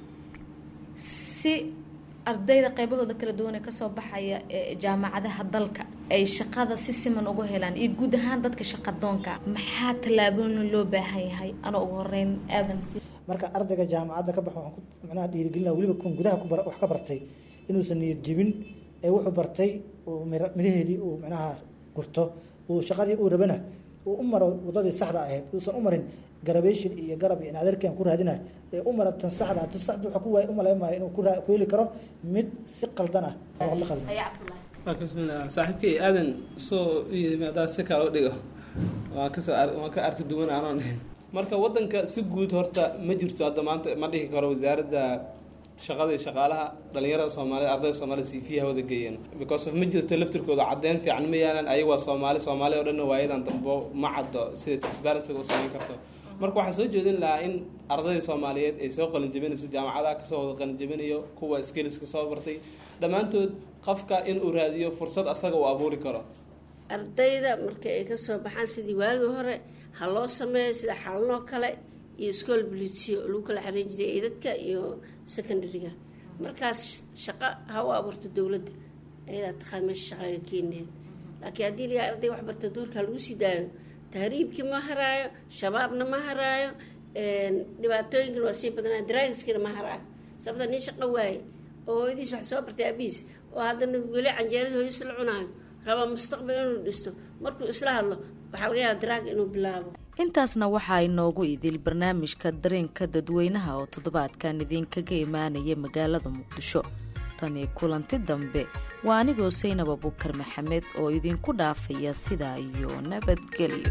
si ardayda qeybahooda kala duwanee kasoo baxaya ee jaamacadaha dalka ay shaqada si siman uga helaan iyo guud ahaan dadka shaqadoonka maxaa tallaabooyin loo baahan yahay anoo ugu horeyn aadan marka ardayga jaamacadda ka baxa waxaan ku macnaha dhiirigelina weliba kun gudaha ku bar wax ka bartay inuusan niyad jebin ee wuxuu bartay uu mira miraheedii uu macnaha gurto uu shaqadii uu rabana uu u maro wadadii saxda ahayd uusan u marin garabation iyo garab iyo adeerkan ku raadina ee u mara tan saxda tan saxda waxa ku waay u malayn inuu ku ku heli karo mid si qaldan ah oo la qaldan bismillah saaxiibkay aadan soo yimaada si kale u dhigo waan kasoo waan ka arki duwan aanoo ahayn marka wadanka si guud horta ma jirto hadda maanta ma dhihi karo wasaaradda shaqada iyo shaqaalaha dhalinyarada soomaalida ardayda soomaalida siifiyaha wada geeyeen because of ma jirto laftirkooda caddeyn fiican ma yaalan ayaga waa soomaali soomaali oo dhanna waayadan dambo ma caddo sida transparencyga u samayn karto marka waxaan soo jeedin lahaa in ardayda soomaaliyeed ay soo qalinjabinayso jaamacadaha kasoo wada qalinjabinayo kuwa skilliska soo bartay dhammaantood qofka in uu raadiyo fursad asaga uu abuuri karo ardayda marka ay kasoo baxaan sidii waagii hore ha loo sameeyo sida xalanoo kale iyo school bulitsio lagu kala xariin jiray eedadka iyo secondaryga markaas shaqo ha u abuurto dowladda ayadaa taqaan meesha shaqaga keenaheed laakiin haddii layaa arday wax barta duurka lagu sii daayo tahriibkii ma haraayo shabaabna ma haraayo dhibaatooyinkana waa sii badanaa daraagiskina ma haraayo sababta nin shaqo waaye oo hooyadiis wax soo bartay aabihiis oo haddana weli canjeerada hooyadiis la cunaayo raba mustaqbal inuu dhisto markuu isla hadlo waxaa laga yaaba daraag inuu bilaabo intaasna waxaa inoogu idil barnaamijka dareenka dadweynaha oo toddobaadkan idinkaga imaanaya magaalada muqdisho tan iyo kulanti dambe waa anigoo saynab abukar maxamed oo idinku dhaafaya sidaa iyo nabadgelyo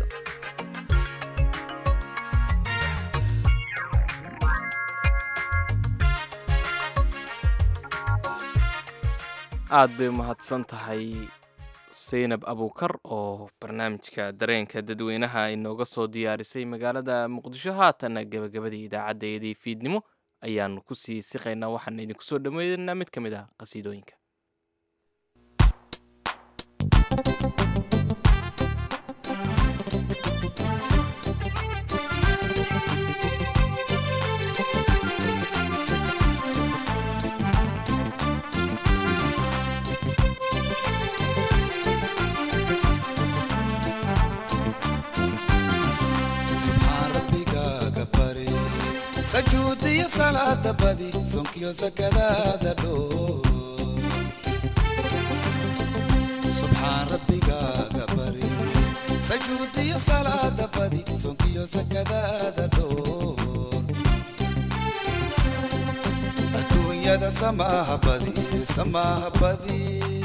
aad bay umahadsan tahay saynab abuukar oo barnaamijka dareenka dadweynaha inooga soo diyaarisay magaalada muqdisho haatanna gebagabadii idaacadeedii fiidnimo ayaanu kusii siqaynaa waxaana idinku soo dhaweynaa mid ka mid ah qasiidooyinka subxaan rabbigaaga bari sajuudiyo salaada badi sonkiyo sakadaada dhoo subxaan rabbigaaga bari sajuudiyo salaada badi sonkiyo sakadaada dhoo adduunyada samaaha badi samaaha badi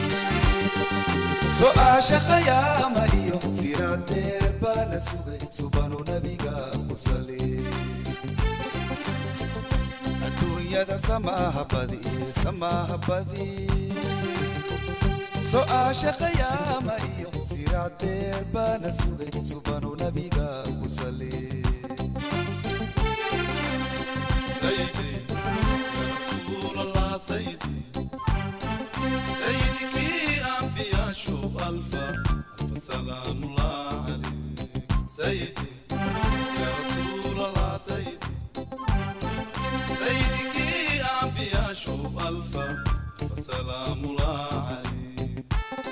su'aasha khayaama iyo siraadeer baana sugay subanu nabiga ku sali adduunyada samaaha badi samaaha badi su'aasha khayaama iyo siraadeer baana sugay subanu nabiga ku sali سيدي يا رسول الله سيدي سيدك أنبياء شوف ألفا ألف سلام الله عليك سيدي يا رسول الله سيدي سيدك أنبياء شوف ألفا ألف سلام الله عليك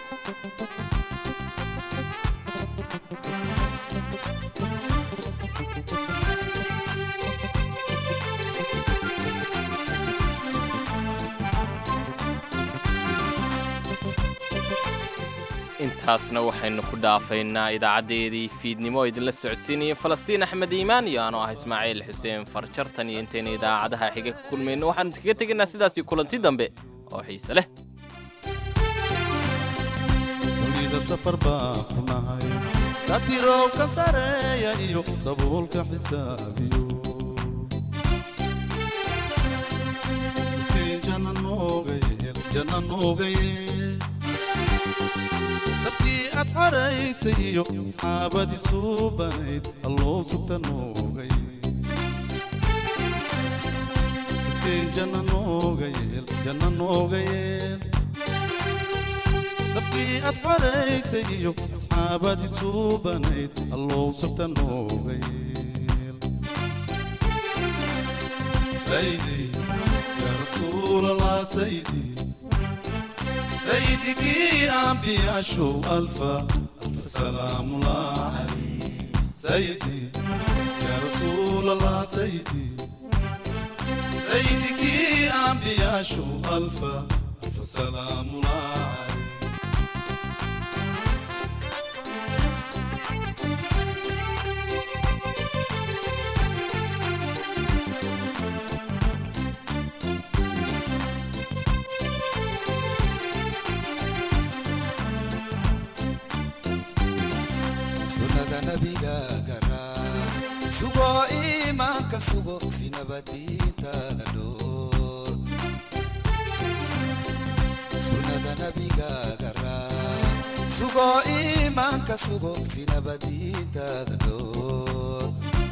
intaasna waxaynu ku dhaafaynaa idaacadeedii fiidnimo oo idinla socodsiinaya falastiin axmed iimaan iyo anoo ah ismaaciil xuseen farjartan iyo intayna idaacadaha xiga ka kulmayno waxaanu kaga tegaynaa sidaasii kulanti dambe oo xiise leh dunida safar baa ku nahay satirowka sareeya iyo sabuulka xisaabiyo sikeen janna nooga yeel janna nooga yeel sabkii aad xaraysay iyo asxaabadii suubanayd alloo sugta nooga yeel sikeen janna nooga yeel janna nooga yeel sabkii aad xaraysay iyo asxaabadii suubanayd alloo sugta nooga yeel saydi yaa rasuulallah saydi سيدك أنبياء شو ألفا ألف سلام الله عليك سيدي يا رسول الله سيدي سيدك أنبياء شو ألفا ألف سلام الله عليك sunnada nabigaaga raa sugo iimaanka sugo si nabadiintaada dhoor sunnada nabigaaga raa sugo iimaanka sugo si nabadiintaada dhoor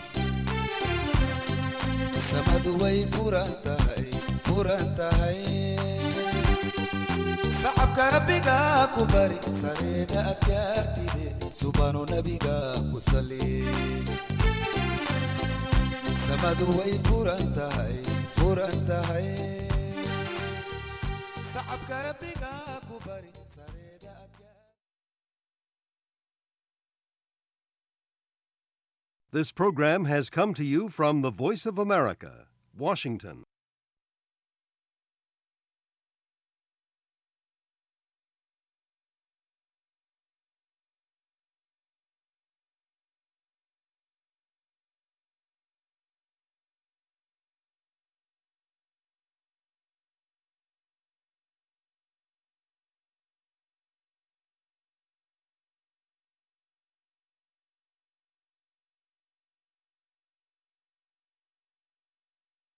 samadu way furan tahay furan tahay sacabka rabbigaa ku bari sareeda adkaartide subanu nabiga ku sali samadu way furan tahay furan tahay sacabka rabbigaa ku bari sareeda This program has come to you from the Voice of America, Washington.